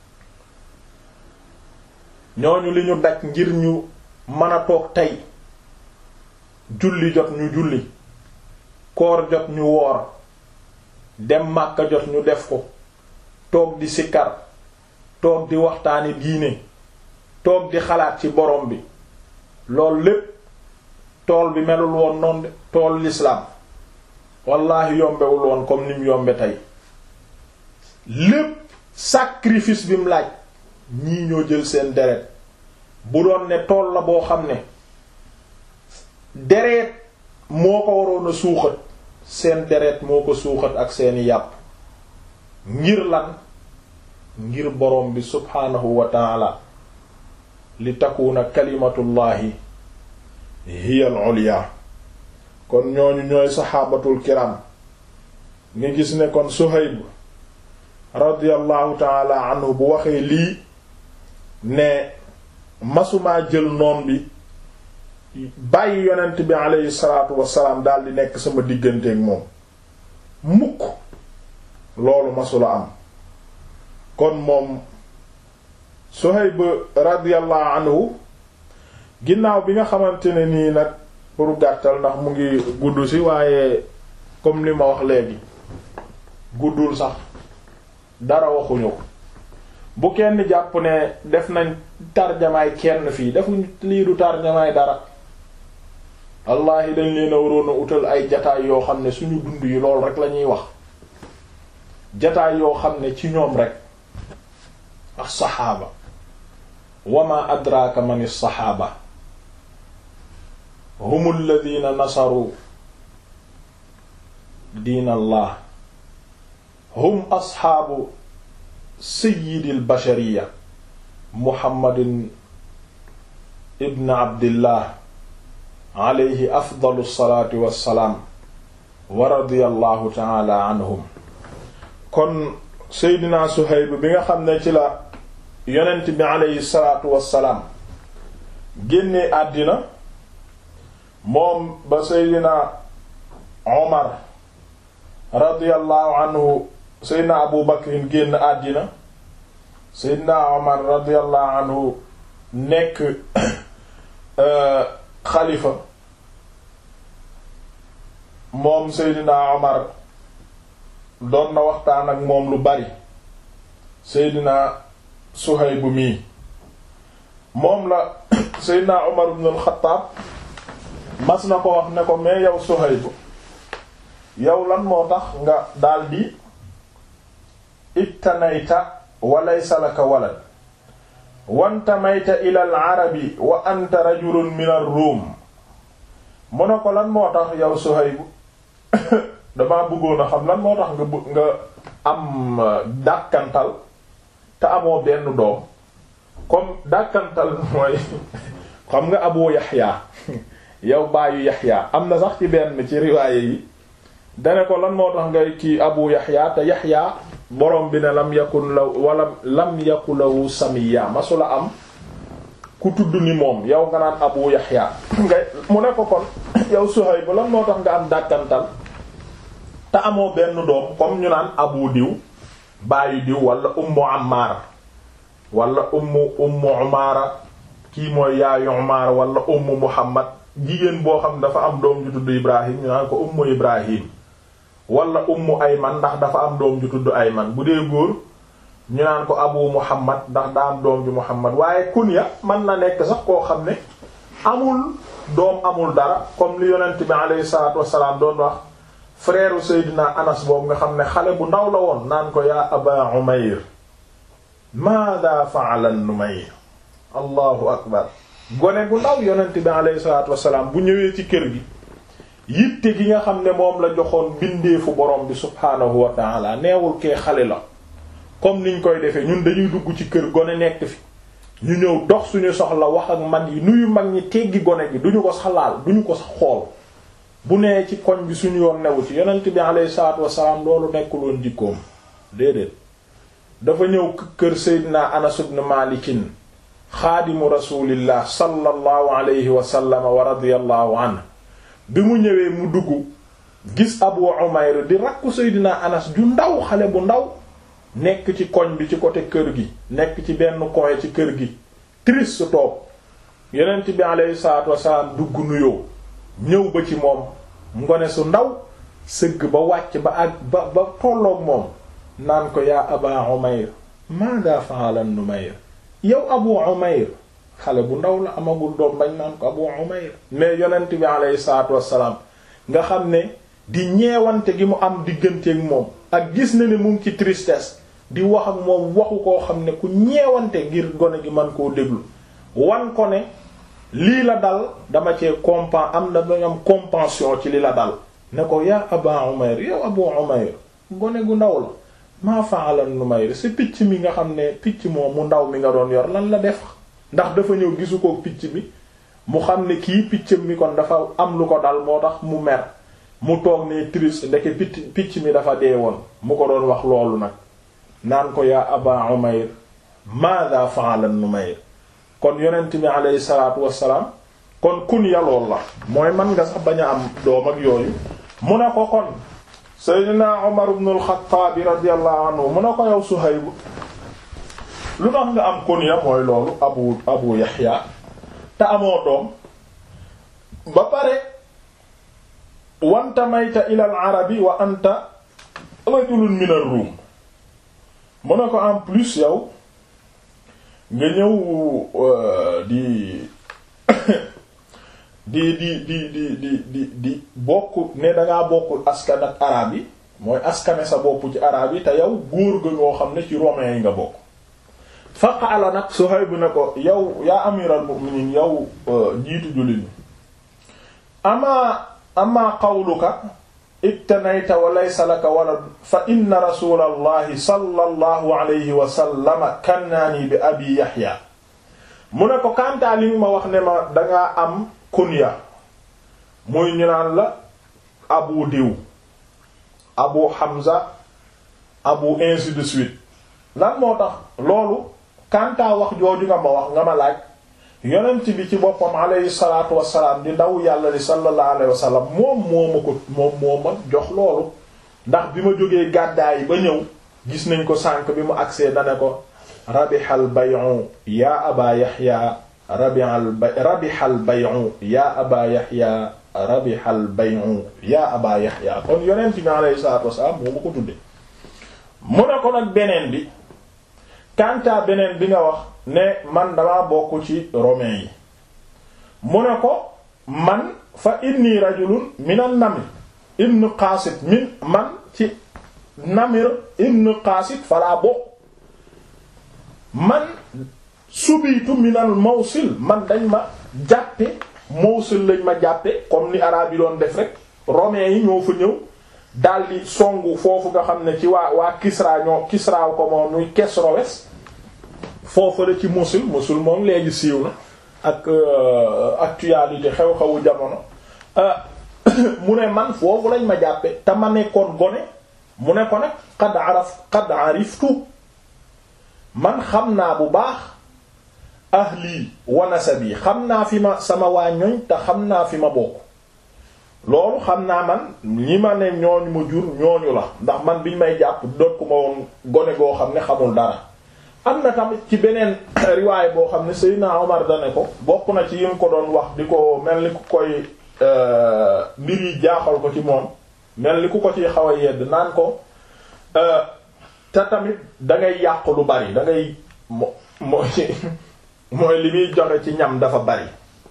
ñooñu li ñu daj ngir ñu mën a toog tey julli jot ñu julli koor jot ñu woor dem Makka jot ñu def ko toog di sikkar toog di waxtaani diine toog di xalaat ci borom bi loolu lépp tool bi melul woon noonu de tool l'islam wallahi yombewul woon comme ni mu yombe tey lépp sacrifice bi mu laaj ñii ñoo jël seen deret bu doon ne tool la boo xam ne deret moo ko waroon a suuxat seen deret moo ko suuxat ak seeni yàpp ngir lan ngir borom bi subhaanahu wa taala li takuna kalimatullahi hiya al-ulya kon ñooñu ñooy saxaabatul kiram nga gis ne kon Suhayb radiyallahu taala anhu bu waxee lii ne masumaa jël noon bi bàyyi yonent bi aleyhi salaatu wasalaam daal di nekk sama digganteeg moom mukk loolu masula am kon moom Suhayb radiyallahu anhu ginnaaw bi nga xamante ne nii nag pour gàttal ndax mu ngi gudd ci waaye comme li ma wax léegi guddul sax dara waxuñu ko bu kenn jàpp ne def nañ tarjamaay kenn fii defuñ lii du tarjamaay dara wallaahi dañ leen a waroon a utal ay jataay yoo xam ne suñu dund yi lool rek la ñuy wax jataay yoo xam ne ci ñoom rek as-saxaaba wama adraka man as-saxaaba hum alladhina nasaru diin allah hum asxaabu sayyidil bashariya muhammadin ibn abdillah alayhi afdalu salaatu wassalaam wa radiyallahu taala anhum kon seydina Suhayb bi nga xam ne ci la yonent bi alayhi salaatu wassalaam génnee àddina moom ba seydina Omar radiyallahu anhu seydina Abu Bakrin génn àddina seydina Omar radiyallahu anhu nekk xalifa moom seydina Omar doon na waxtaan ak moom lu bari seydina Suhayb mii moom la Seydina Umar ibn al-Khattab mas na ko wax ne ko mais yow Suhayb yow lan moo tax nga daldi ittanayta wa laysa laka walad wantamayta ila al-arabi wa anta rajulun min ar-rum mu ne ko lan moo tax yow Suhayb damaa bëggoon a xam lan moo tax nga bëgg nga am dàkkantal te amoo benn doom comme dàkkantal mooy xam nga Abu Yahya yow baayu Yahya am na sax ci benn ci riwaaye yi dane ko lan moo tax ngay kii Abu Yahya te Yahya borom bi ne lam yakun la wala lam yakun lahu samiya masula am ku tudd ni moom yow nga naan Abu Yahya ngay mu ne ko kon yow Suhayb lan moo tax nga am dàkkantal te amoo benn doom comme ñu naan Abu diw baayu diw wala Ummu Ammar wala Ummu Ummu Umaara kii mooy yaayu Umaara wala Ummu Muhammad jigéen boo xam dafa am doom ju tudd Ibrahim ñu naan ko Ummu Ibrahim wala Ummu Ayman ndax dafa am doom ju tudd Ayman bu dee góor ñu naan ko Abu Muhammad ndax daa am doom ju Muhammad waaye kunya mën na nekk sax koo xam ne amul doom amul dara comme li yonent bi alayhi salaatu wassalaam doon wax frère Seydina Anas boobu nga xam ne xale bu ndaw la woon naan ko yaa Aba Umayr maada fa'ala Numayr allahu akbar gone gu ndaw yonent bi alayhi salaatu wassalaam bu ñëwee ci kër gi yitte gi nga xam ne moom la joxoon bindeefu borom bi subhaanahu wa ta'ala neewul kee xale la comme niñ koy defee ñun dañuy dugg ci kër gone nekk fi ñu ñëw dox suñu soxla wax ak mag yi nuyu mag ñi teggi gone gi duñu ko sax laal duñu ko sax xool bu nee ci koñ bi suñu yoon newu ci yonent bi alayhi salaatu wassalaam loolu nekkul woon jikkoom déedéet dafa ñëw kër Seydina Anas ibn Malikin xaadimu rasulillah sallallahu alayhi wa sallam wa radiyallahu anhu bi mu ñëwee mu dugg gis Abu Umayr di rakku Seydina Anas ju ndaw xale bu ndaw nekk ci koñ bi ci côté kër gi nekk ci benn coin ci kër gi triste su toog yonent bi alayhi salaatu wassalaam dugg nuyoo ñëw ba ci moom ngone su ndaw sëgg ba wàcc ba ak ba ba tolloog moom naan ko yaa aba umayr maada fa'ala numayr yow abu umayr xale bu ndaw la amagul doom bañ naan ko abu umayr mais yonent bi alayhi salaatu wassalaam nga xam ne di ñeewante gi mu am digganteeg moom ak gis na ne mu ngi ci tristesse di wax ak moom waxu koo xam ne ku ñeewante ngir gone gi man koo déglu wan ko ne lii la dal dama cee compen am na dañu am compensation ci li la dal ne ko yaa aba umayr yow abu umayr gone gu ndaw la maa fa'ala numayr si picc mi nga xam ne picc moom mu ndaw mi nga doon yor lan la def ndax dafa ñëw gisu ko picc mi mu xam ne kii piccam mi kon dafa am lu ko dal moo tax mu mer mu toog ne triste ndeke picc picc mi dafa dee woon mu ko doon wax loolu nag naan ko yaa aba umayr maada fa'ala numayr kon yonent bi alayhi salaatu wassalaam kon kun yalool la mooy man nga sax bañ a am doom ak yooyu mu ne ko kon seydina Umar ibn al-Khattab radiyallahu anhu mu ne ko yow Suhayb lu tax nga am kunya mooy loolu abu abu Yahya te amoo doom ba pare wantamayta ila al-arabi wa anta rajulun min ar-rum mu ne ko en plus yow nga ñëw di di di di di di di di bokk ne dangaa bokk askan ak araab yi mooy askane sa bopp ci araab yi te yow góor ga ngoo xam ne ci romain yi nga bokk faqaala nag Suhayb ne ko yow yaa amiral mu'minin yow jiitu jullit ñi ama ama qawluka ittanayta wa laysa laka walad fa inna rasulallahi sallallahu alayhi wa sallama kannaani bi abi yahya mu ne ko kantaa li ma wax ne ma dangaa am kunya muy ñu naan la abu diw abu hamza abu ainsi de suite lan moo tax loolu kantaa wax jooju nga ma wax nga ma laaj yonent bi ci boppam alayhi salaatu wassalaam di ndaw yàlla li sallallahu alayhi wasallam moom moo ma ko moom moo ma jox loolu ndax bi ma jógee gàddaay ba ñëw gis nañ ko sànk bi mu agsee dane ko rabihal bay'u yaa aba yahya rabihal bay rabihal bay'u yaa aba yahya rabihal bay'u yaa aba yahya kon yonent bi alayhi salaatu wassalaam moo ma ko tudde mu ne ko nag beneen bi kantaa beneen bi nga wax ne man damaa bokk ci romain yi mu ne ko man fa inni rajulun min an-namir ibn qasid min man ci namir ibn qasid falaa bokk man subitu min al mawsil man dañ ma jàppe mawsil lañ ma jàppe comme ni araab yi doon def rek romains yi ñoo fa ñëw daldi songu foofu nga xam ne ci waa waa Kisra ñoo Kisra ko moom muy Kesrowes foofu la ci Mosul Mosul moom léegi siiw na ak actualité xew-xewu jamono mu ne man foofu lañ ma jàppe te ma nekkoon gone mu ne ko nag qad araf qad ariftu man xam naa bu baax ahli wa nasabi xam naa fi ma sama waa ñoñ te xam naa fi ma bokk loolu xam naa man ñi ma ne ñooñu ma jur ñooñu la ndax man biñ may jàpp doot ku ma woon gone goo xam ne xamul dara am na tamit ci beneen riwaay boo xam ne Seydina Omar dane ko bokk na ci yim ko doon wax di ko mel ni ku koy mbir yi jaaxal ko ci moom mel ni ku ko ci xaw a yedd naan ko te tamit dangay yàq lu bari dangay mo mooy mooy li muy joxe ci ñam dafa bari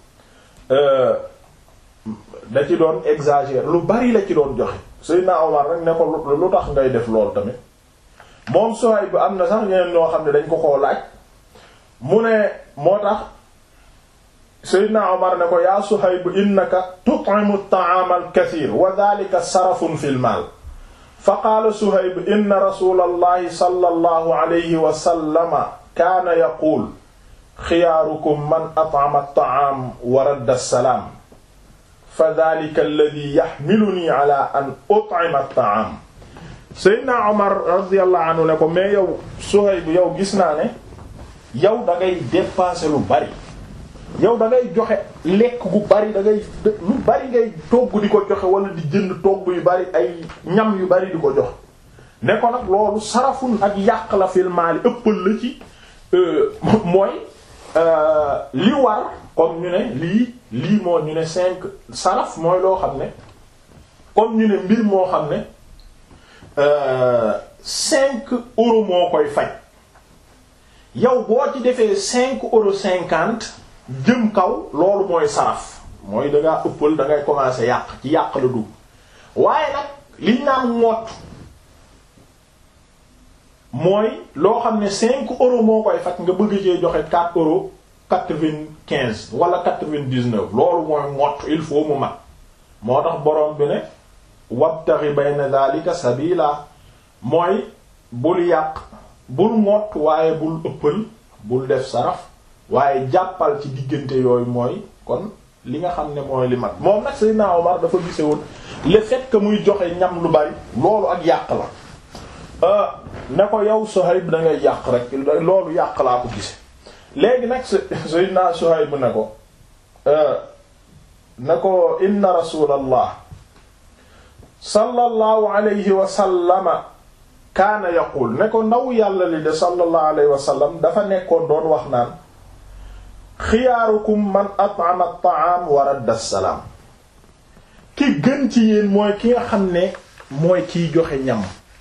da ci doon exagérer lu bari la ci doon joxe Seydina Omar rek ne ko lu tax ngay def lool tamit moom Suhayb bu am na sax ñeneen ñoo xam ne dañ ko koo laaj mu ne moo tax Seydina Omar ne ko yaa Suhayb innaka tut'imu at-ta'ama al-kathir wa dhalika sarafun fil mal fa qaala Suhayb inna rasulallahi sallallahu alayhi wa sallama kaana yaqul xiyaarukum man at'ama at-ta'am wa radda as-salaam fa dhalika alladhi yahmiluni ala an ut'ima at-ta'am Seydina Omar radiyallahu anhu ne ko mais yow Suhayb yow gis naa ne yow da ngay dépasser lu bari yow da ngay joxe lekk gu bari da ngay lu bari ngay togg di ko joxe wala di jënd togg yu bari ay ñam yu bari di ko joxe ne ko nag loolu sarafun ak yàq la fil maali ëppal la ci mooy li war comme ñu ne lii lii moo ñu ne cinq saraf mooy loo xam ne comme ñu ne mbir moo xam ne cinq euros moo koy faj yow boo ci defee cinq euros cinquante jëm kaw loolu mooy saraf mooy da ngaa ëppal da ngay commencer yàq ci yàq la dugg waaye nag liñ naan ngott mooy loo xam ne cinq euros moo koy faj nga bëgg cee joxe quatre euros quatre-vingt-quinze wala quatre-vingt-dix-neuf loolu mooy ngott il faut mu mat moo tax borom bi ne wabtaghi bayna dhalika sabila mooy bul yàq bul ngott waaye bul ëppal bul def saraf waaye jàppal ci diggante yooyu mooy kon li nga xam ne mooy li mat moom nag Seydina Omar dafa gise woon le fait que muy joxe ñam lu bari loolu ak yàq la ne ko yow Suhayb da ngay yàq rek loolu yàq laa ko gise léegi nag Seydina Suhayb ne ko ne ko inna rasulallah sallallahu alayhi wa sallama kaana yaqul ne ko ndaw yàlla li de sallallahu alayhi wa sallam dafa nekkoon doon wax naan xiyaarukum man at'ama at-ta'am wa radda as-salaam ki gën ci yéen mooy ki nga xam ne mooy kiy joxe ñam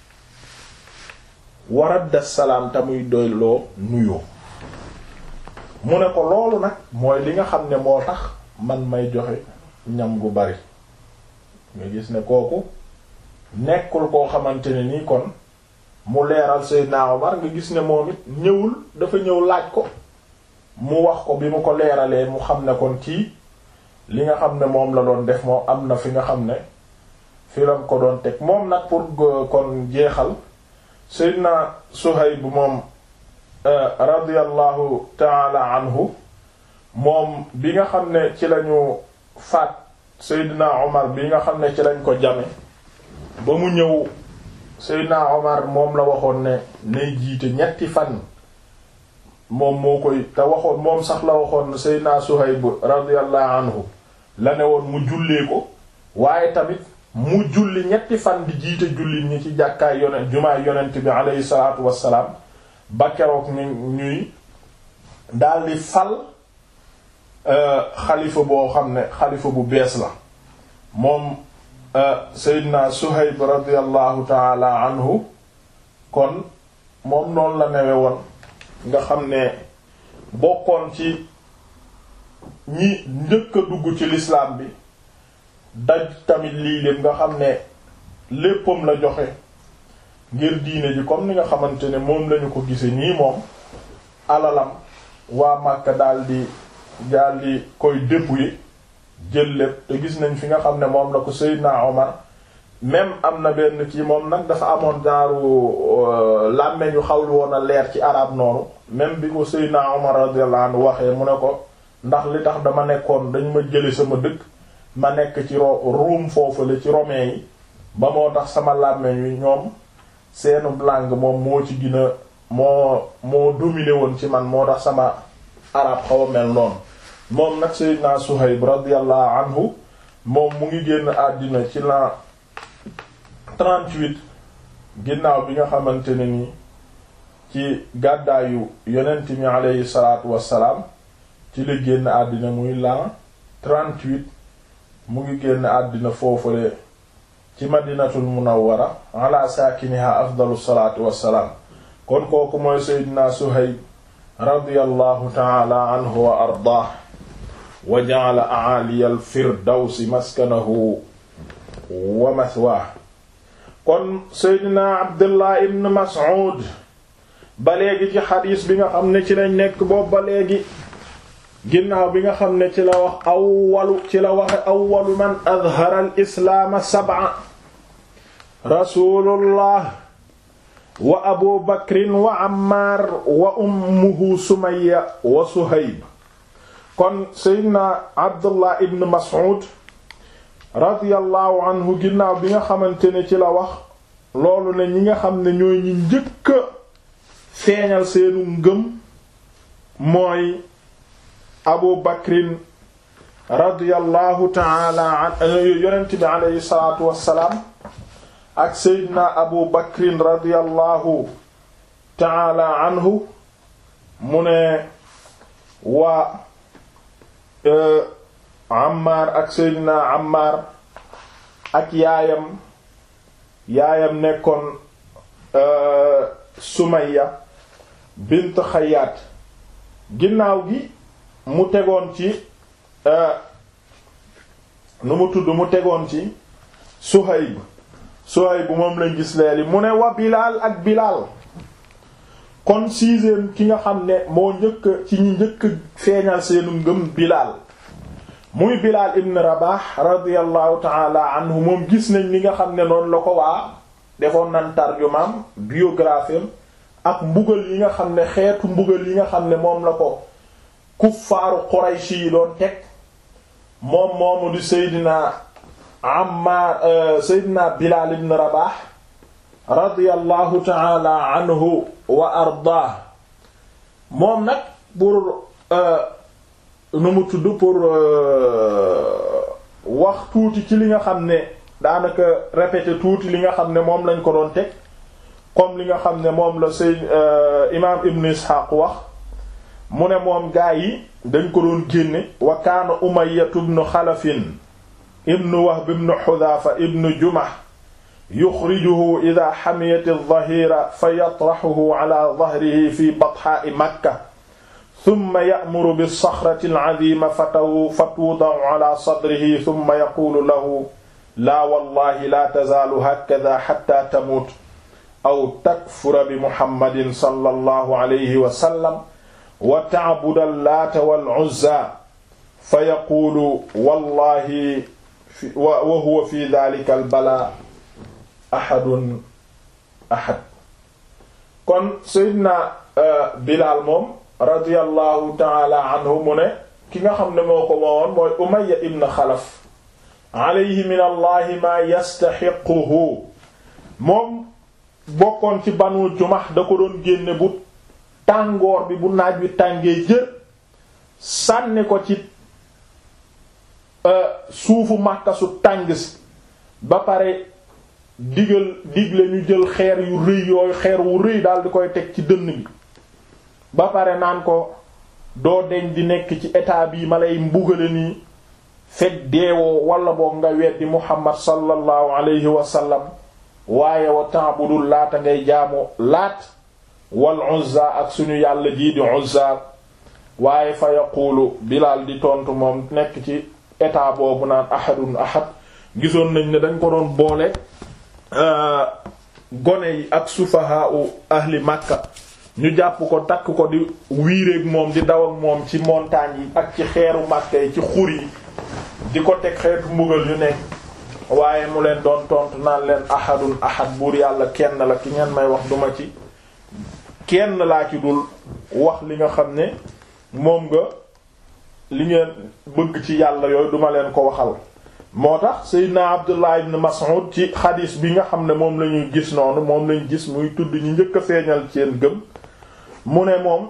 wa radda as-salaam te muy doyloo nuyoo mu ne ko loolu nag mooy li nga xam ne moo tax man may joxe ñam gu bari nga gis ne kooku nekkul koo xamante ne nii kon mu leeral Seydina Omar nga gis ne moom it ñëwul dafa ñëw laaj ko mu wax ko bi mu ko leeralee mu xam ne kon kii li nga xam ne moom la doon def moom am na fi nga xam ne fi lam ko doon teg moom nag pour kon jeexal Seydina Suhayb moom radiyallahu taala anhu moom bi nga xam ne ci lañu faat Seydina Omar bi nga xam ne ci lañ ko jame ba mu ñëw Seydina Omar moom la waxoon ne nay jiite ñetti fan moom moo koy te waxoon moom sax la waxoon Seydina Suhayb radiyallahu anhu la ne woon mu jullee ko waaye tamit mu julli ñetti fan di jiite julli ñi ci jàkkaay yonent jumaay yonent bi aleyhi salaatu wassalaam ba keroog ñu ñuy daldi fal xalifa boo xam ne xalifa bu bees la moom Seydina Suhayb radiyallahu taala anhu kon moom noonu la newe woon nga xam ne bokkoon ci ñi njëkk a dugg ci lislaam bi daj tamit lii lépp nga xam ne léppam la joxe ngir diine ji comme ni nga xamante ne moom lañu ko gise nii moom alalam waa Makka daldi daldi koy dépouiller jël lépp te gis nañ fi nga xam ne moom la ko Seydina Omar même am na benn ci moom nag dafa amoon daaru làmmeñ yu xawlu woon a leer ci arab noonu même bi ko Seydina Omar radiyallahu anhu waxee mu ne ko ndax li tax dama nekkoon dañ ma jële sama dëkk ma nekk ci ro Ruum foofu la ci romain yi ba moo tax sama làmmeñ wi ñoom seenu langue moom moo ci gina moo moo dominé woon ci man moo tax sama arab xaw a mel noonu moom nag Seydina Suhayb radiyallahu anhu moom mu ngi génn àddina ci la 38 ginnaaw bi nga xamante ne ni ci gàddaayu yonent mi aleyhi salaatu wassalaam ci la génn àddina muy la 38 mu ngi génn àddina foofule ci madinatul munawwara ala saakiniha afdalu salaatu wassalaam kon kooku mooy Seydina Suhayb radiyallahu taala anhu wa ardaah wa ja'ala a'aliya al-firdawsi maskanahu wa mathwaah kon Seydina Abdullah ibn Mas'ud ba léegi ci xadiis bi nga xam ne ci lañ nekk boobu ba léegi ginnaaw bi nga xam ne ci la wax awwalu ci la waxe awwalu man adhara al-islaama sab'a rasulullah wa abu bakrin wa ammar wa ummuhu sumayya wa suhayb kon seydna abdullah ibn mas'ud radiyallahu anhu ginnaaw bi nga xamante ne ci la wax loolu ne ñi nga xam ne ñooy ñi njëkk a feeñal seenu ngëm mooy abu bakrin radiyallahu taala an yonent bi aleyhi salatu wassalaam ak seydina abu bakrin radiyallahu taala anhu mu ne waa Ammar ak seydina Ammar ak yaayam yaayam nekkoon Sumayya bint Xayyaat ginnaaw gi mu tegoon ci nu mu tudd mu tegoon ci Suhayb Suhayb moom lañ gis leeli mu ne wa Bilaal ak Bilaal kon sixième ki nga xam ne moo njëkk ci ñi njëkk feeñal seenu ngëm Bilaal muy Bilaal ibn Rabah radiyallahu taala anhu moom gis nañ li nga xam ne noonu la ko waa defoon nan tarjumaam biographie ak mbugal yi nga xam ne xeetu mbugal yi nga xam ne moom la ko kuffaaru Qurayshi yi doon teg moom moomu di Seydina Ammar Seydina Bilaal ibn Rabah radiyallahu taala anhu wa ardaah moom nag pour nu mu tudd pour wax tuuti ci li nga xam ne daanaka répéter tuuti li nga xam ne moom lañ ko doon teg comme li nga xam ne moom la Seyd imaam Ibn Ishaq wax mu ne moom gaa yi dañ ko doon génne wa kaana Umayyatu ibn Xalafin ibn Wahb ibn Hudhafa ibn Jumah yuxrijuhu ida xamiyat aldahira fa yatraxuhu ala dahrihi fi batxaai makka summa ya'muru bilsaxrati alcadima fatwudacu ala sadrihi summa yaquulu lahu laa wallahi laa tazaalu hakada xatta tamuut aw takfura bi muhammadin sallallahu alayhi wa sallam wa tacbuda allaata walcuzza fa yaquulu wallahi wa huwa fi dalika albalaa ahadun ahad kon Seydina Bilaal moom radiyallahu taala anhu mu ne ki nga xam ne moo ko moowoon mooy Umayya ibn Xalaf alayhi min allahi maa yastaxiquhu moom bokkoon ci Banu Jumax da ko doon génne bu tàngoor bi bu naaj wi tàngee jër sànni ko ci suufu Makka su tàng si ba pare digal digle ñu jël xeer yu rëy yooyu xeer wu rëy daal di koy teg ci dënn bi ba pare naan ko doo deñ di nekk ci état bii ma lay mbugale nii fekk deewoo wala boog nga weddi muhammad sallallahu alayhi wa sallam waaye wa ta'budul laata ngay jaamu laat wal uzza ak suñu yàlla jii di uzza waaye fa yaquulu Bilaal di tontu moom nekk ci état boobu naan ahadun ahad gisoon nañ ne dañ ko doon boole gone yi ak sufahaa u ahli Makka ñu jàpp ko takk ko di wiireeg moom di daw ak moom ci montagne yi ak ci xeeru Makka yi ci xur yi di ko teg xeetu mbugal yu nekk waaye mu leen doon tontu naan leen ahadun ahad buur yàlla kenn la ki ngeen may wax duma ci kenn laa ci dul wax li nga xam ne moom nga li ngeen bëgg ci yàlla yooyu duma leen ko waxal moo tax Seydina Abdullah ibn Mas'ud ci xadiis bi nga xam ne moom la ñuy gis noonu moom lañu gis muy tudd ñu njëkk a feeñal seen gëm mu ne moom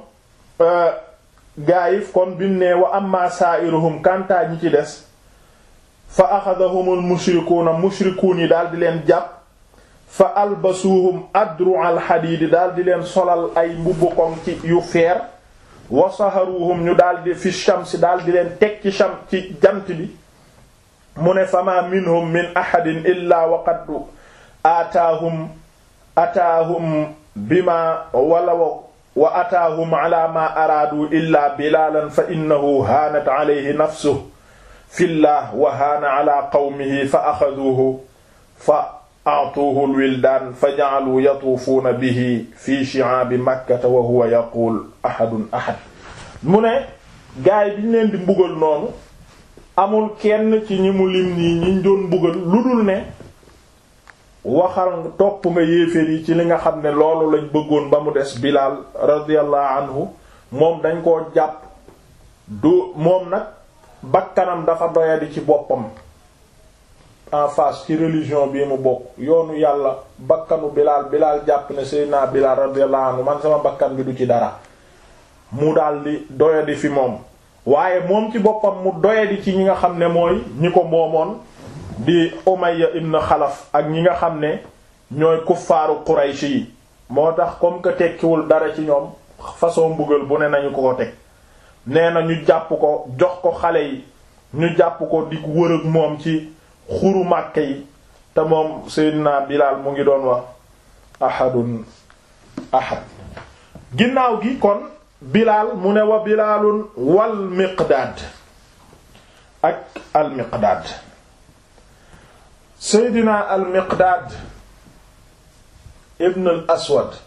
gaa yi kon bi mu ne wa amma sa'iruhum kantaa ñi ci des fa axadahumul mushrikuuna mushrikuun yi daal di leen jàpp fa albasuhum adru al xadiidi daal di leen solal ay mbubbu koŋ ci yu feer wa saharuhum ñu daal di fi shamsi daal di leen teg ci sham ci jant bi mu ne fama minhum min ahadin illa wa qad aataahum ataahum bima wala wa ataahum ala ma araadu illa bilaalan fa innahu haanat alayhi nafsuhu fillah wa haana ala qawmihi fa axaduuhu fa a'tuuhu alwildaan fa ja'aluu yatuufuuna bihi fi shi'aabi makkata wa huwa yaquul ahadun ahad mu ne gaay bi ñu leen di mbugal noonu amul kenn ci ñi mu lim nii ñiñ doon mbugal lu dul ne waxal topp nga yéeféer yi ci li nga xam ne loolu lañ bëggoon ba mu des Bilaal radiyallahu anhu moom dañ koo jàpp du moom nag bakkanam dafa doyadi ci boppam en face ci religion bii mu bokk yoonu yàlla bakkanu Bilaal Bilaal jàpp ne Seydina Bilaal radiyallahu anhu man sama bakkan bi du ci dara mu daldi doyadi fi moom waaye moom ci boppam mu doyadi ci ñi nga xam ne mooy ñi ko moomoon di Umayya ibn Xalaf ak ñi nga xam ne ñooy kuffaaru Quraysh yi moo tax comme que tekkiwul dara ci ñoom façon mbugal bu ne nañu ko ko teg nee na ñu jàpp ko jox ko xale yi ñu jàpp ko di wër ak moom ci xuru Màkka yi te moom Seydina Bilaal mu ngi doon wax ahadun ahad ginnaaw gi kon Bilaal mu ne wa Bilaalun wal Miqdaad ak al Miqdaad Seydina al Miqdaad ibn al Aswad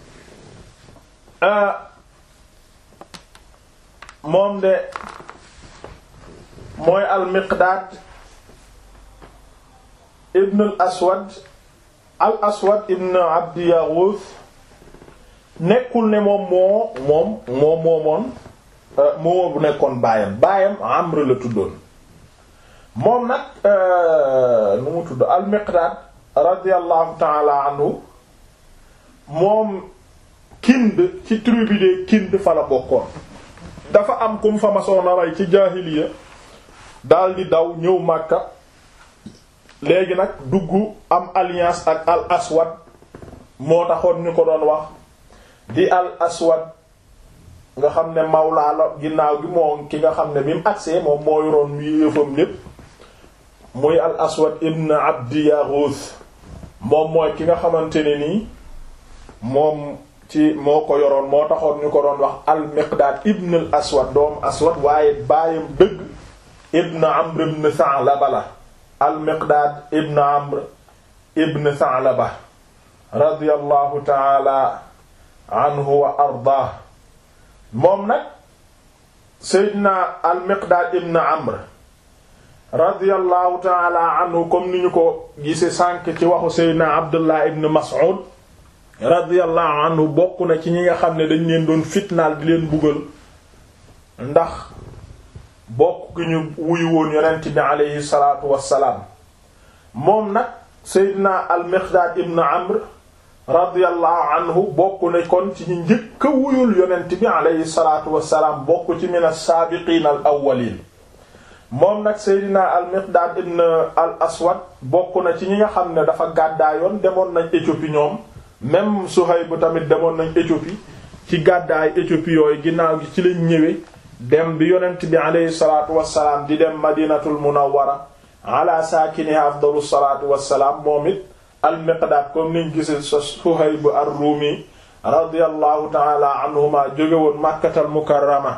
moom de mooy al Miqdaad ibn al Aswad al Aswad ibn Abdi Yaghuth nekkul ne moom moo moom moo moomoon moo bu nekkoon baayam baayam Amr la tuddoon moom nag nu mu tudd al Miqdaad radiyallahu ta'ala anhu moom Kind ci tribu de Kind fa la bokkoon dafa am kum fa masoon a rey ci jaahiliya daal di daw ñëw Makka léegi nag dugg am alliance ak al Aswad moo taxoon ñu ko doon wax di al Aswad nga xam ne mawlaa la ginnaaw gi moo ki nga xam ne bi mu agsee moom moo yoroon muy yëfam lépp muy al Aswad ibn Abdi Yaghuth moom mooy ki nga xamante ne nii moom ci moo ko yoroon moo taxoon ñu ko doon wax al Miqdaad ibn al Aswad doomu Aswad waaye baayam dëgg ibn Amr ibn Tha'laba la al Miqdaad ibn Amr ibn Tha'laba radiyallahu ta'ala anhu wa ardaah moom nag Seydina al Miqdaad ibn Amr radiyallahu ta'ala anhu comme ni ñu ko gise sànk ci waxu Seydina Abdullah ibn Mas'ud radiyallahu anhu bokk na ci ñi nga xam ne dañ leen doon fitnaal di leen buggal ndax bokk ki ñu wuyu woon yonent bi aleyhi salaatu wassalaam moom nag Seydina al-Miqdaad ibn Amr radiyallahu anhu bokk na kon ci ñu njëkk a wuyul yonent bi aleyhi salaatu wassalaam bokk ci min as-saabiqiin al-awwaliin moom nag Seydina al-Miqdaad ibn al-Aswad bokk na ci ñi nga xam ne dafa gàddaayoon demoon nañ Éthiopie ñoom même Suhayb tamit demoon nañ Éthiopie ci gàddaay Éthiopie yooyu ginnaaw gi ci lañ ñëwee dem bi yonent bi aleyhi salaatu wassalaam di dem Madinatul Munawwara ala saakiniha afdalu salaatu wassalaam moom it al-Miqdaad comme niñ gise sa Suhayb ar-Rumi radiyallahu ta'ala anhuma jóge woon Makkatal Mukarrama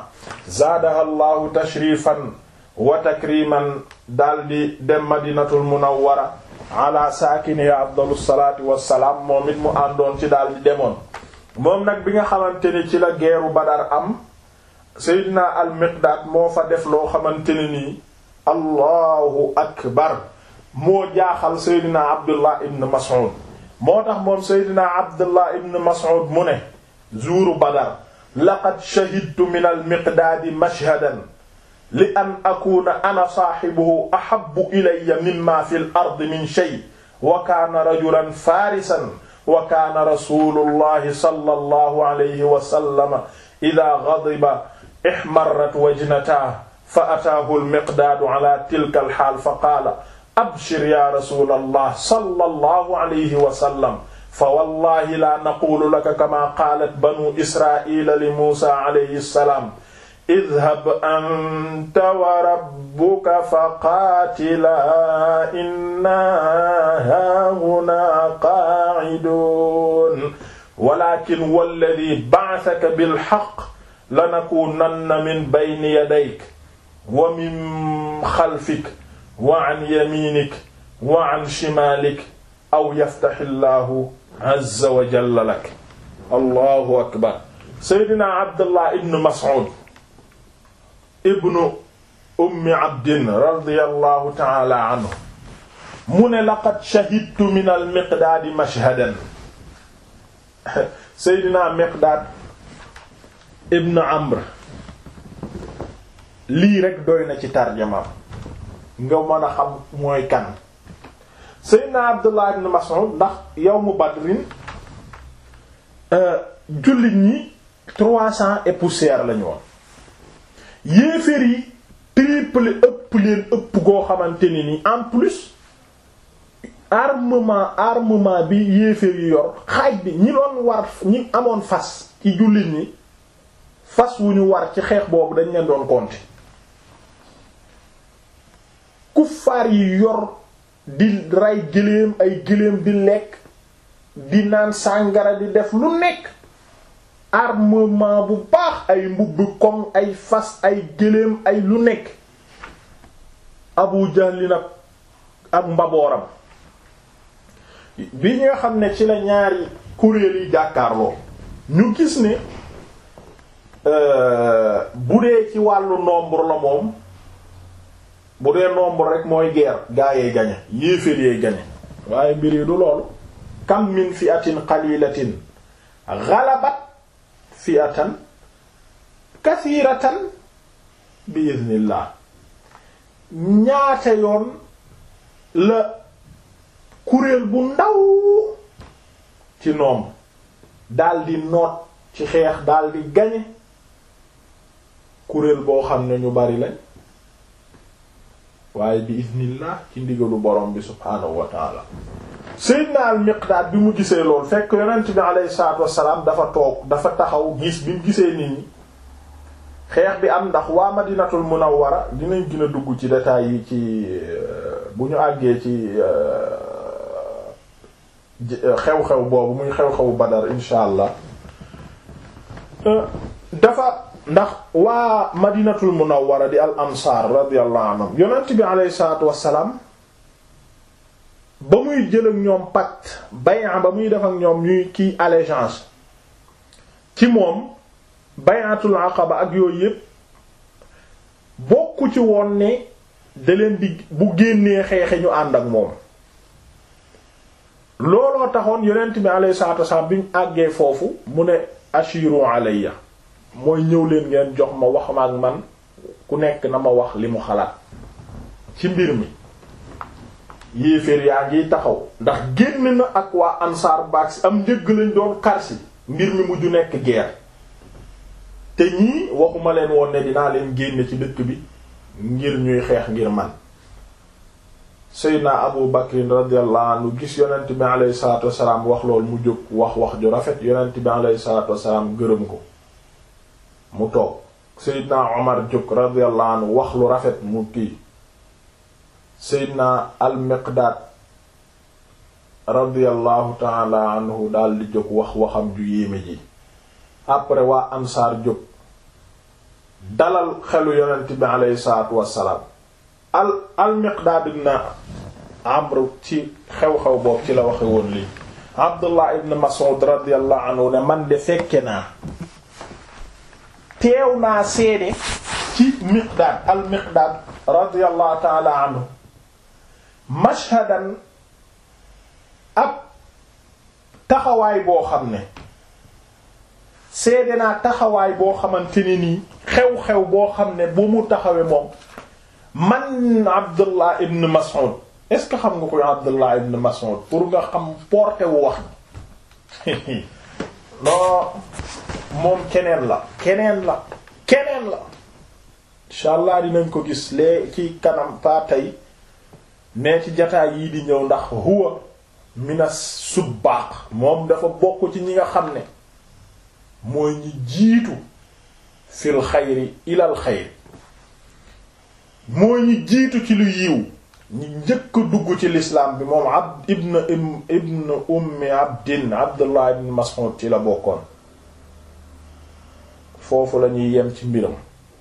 zaadaha llahu tashrifan wa takriman daldi dem madinatul munawwara ala saakini afdalu salaatu wassalaam moom it mu àndoon ci daldi demoon moom nag bi nga xamante ni ci la geeru Badar am Seydina al Miqdaad moo fa def loo xamante ne nii allahu akbar moo jaaxal Seydina Abdullah ibn Mas'ud moo tax moom Seydina Abdullah ibn Mas'ud mu ne zuuru Badar laqad shahidtu min al Miqdaadi mashhadan li an akuna ana saaxibuhu ahabbu ilayya mimma fi l ardi min shay wa kaana rajulan faarisan wa kaana rasulullahi sallallahu alayhi wa sallam idaa ghadiba ihmarrat wajnatahu fa ataahu al-miqdaadu ala tilka al-haal fa qaala abshir ya rasulallah sallallahu alayhi wa sallam fa wallahi laa naquulu laka kamaa qaalat banu israa'iila li muusaa alayhi salaam idhab anta wa rabbuka faqaatilaa innaa haahunaa qaa'iduun walaakin walladhii ba'athaka bilhaqq lanakuunanna min bayni yadayka wa min xalfika wa an yamiinika wa an shimaalika aw yaftahi llaahu azza wa jalla laka allahu akbar seydina abdullah ibn mas'ud ibnu ummi abdin radiyallahu ta'ala anhu mu ne laqad shahidtu min al miqdaadi mashhadan seydina miqdaad ibn amr lii rek doy na ci tarjamaam nga mën a xam mooy kan seydina abdullah ibn mas'ud ndax yawmu badrin jullit ñi trois cents et poussière lañu woon yéeféer yi triple ëpp leen ëpp goo xamante ni ni en plus armement armement bi yéeféer yi yor xaaj bi ñi doon war ñi amoon fas ci jullit ñi fas wu ñu war ci xeex boobu dañ leen doon compter kuffaar yi yor di rey gëléem ay gëléem di lekk di naan sàngara di def lu nekk armement bu baax ay mbubb koŋ ay fas ay gëléem ay lu nekk Abu Jahl nag ak mbabooram bi nga xam ne ci la ñaari kuréel yi jàkkaarloo ñu gis ne bu dee ci wàllu nombre la moom bu dee nombre rek mooy guerre gaa yee gañe yéeféer yee gañe waaye mbir yi du loolu kam min fi'atin qalilatin ghalabat fi'atan kathiratan bi idhnillah ñaata yoon la kuréel bu ndaw ci noom daldi noot ci xeex daldi gañe kuréel boo xam ne ñu bari lañ waaye bi idhnillah ci ndigalu borom bi subhaanahu wa taala Seydina al Miqdaad bi mu gisee lool fekk yonent bi alayhi salaatu wassalaam dafa toog dafa taxaw gis bi mu gisee nit ñi xeex bi am ndax waa Madinatul Munawwara dinañ gën a dugg ci détails yi ci bu ñu àggee ci xew-xew boobu muy xew-xewu Badar insha allah dafa ndax waa Madinatul Munawwara di al ansaar radiyallahu anhum yonent bi alayhi salaatu wassalaam ba muy jël ak ñoom pacte bay'a ba muy def ak ñoom ñuy kii allégeance ci moom bay'atul aqaba ak yooyu yépp bokku ci woon ne da leen di bu génnee xeexe ñu ànd ak moom looloo taxoon yonent bi alayhi salaatu wasallam bi ñu àggee foofu mu ne ashiru alayya mooy ñëw leen ngeen jox ma wax ma ak man ku nekk na ma wax li mu xalaat ci mbir mi yéeféer yaa ngi taxaw ndax génn na ak waa ansaar baag si am njëgg lañ doon karsi mbir mi mujj nekk guerre te ñii waxuma leen woon ne dinaa leen génne ci dëkk bi ngir ñuy xeex ngir man Seydina Abu Bakrin radiyallahu anhu gis yonent bi alayhi salaatu wasalaam wax loolu mu jóg wax wax ju rafet yonent bi alayhi salaatu wasalaam gërëm ko mu toog Seydina Omar jóg radiyallahu anhu wax lu rafet mu kii Seydina al-Miqdaad radiyallahu ta'ala anhu daal di jóg wax waxam ju yéeme ji après waa ansaar jóg dalal xelu yonent bi aleyhi salaatu wassalaam al al Miqdaad ibn Amr ci xew-xew boobu ci la waxe woon lii Abdullah ibn Mas'ud radiyallahu anhu ne man de fekke naa teew naa seede ci Miqdaad al Miqdaad radiyallahu ta'ala anhu mashhadan ab taxawaay boo xam ne seede naa taxawaay boo xamante ne nii xew-xew boo xam ne bu mu taxawee moom man Abdullah ibn Mas'ud est-ce que xam nga koy Abdullah ibn Mas'ud pour nga xam porté wu wax non moom keneen la keneen la keneen la incha allah dinañ ko gis lee ci kanam pa tey mais ci jataay yii di ñëw ndax huwa mina subbaq moom dafa bokk ci ñi nga xam ne mooy ñi jiitu fil xayri ilal xayri mooy ñi jiitu ci lu yiw ñi njëkk dugg ci lislaam bi moom abd ibn ibn ummi abdin abdullah ibn mas'ud ci la bokkoon foofu la ñuy yem ci mbiram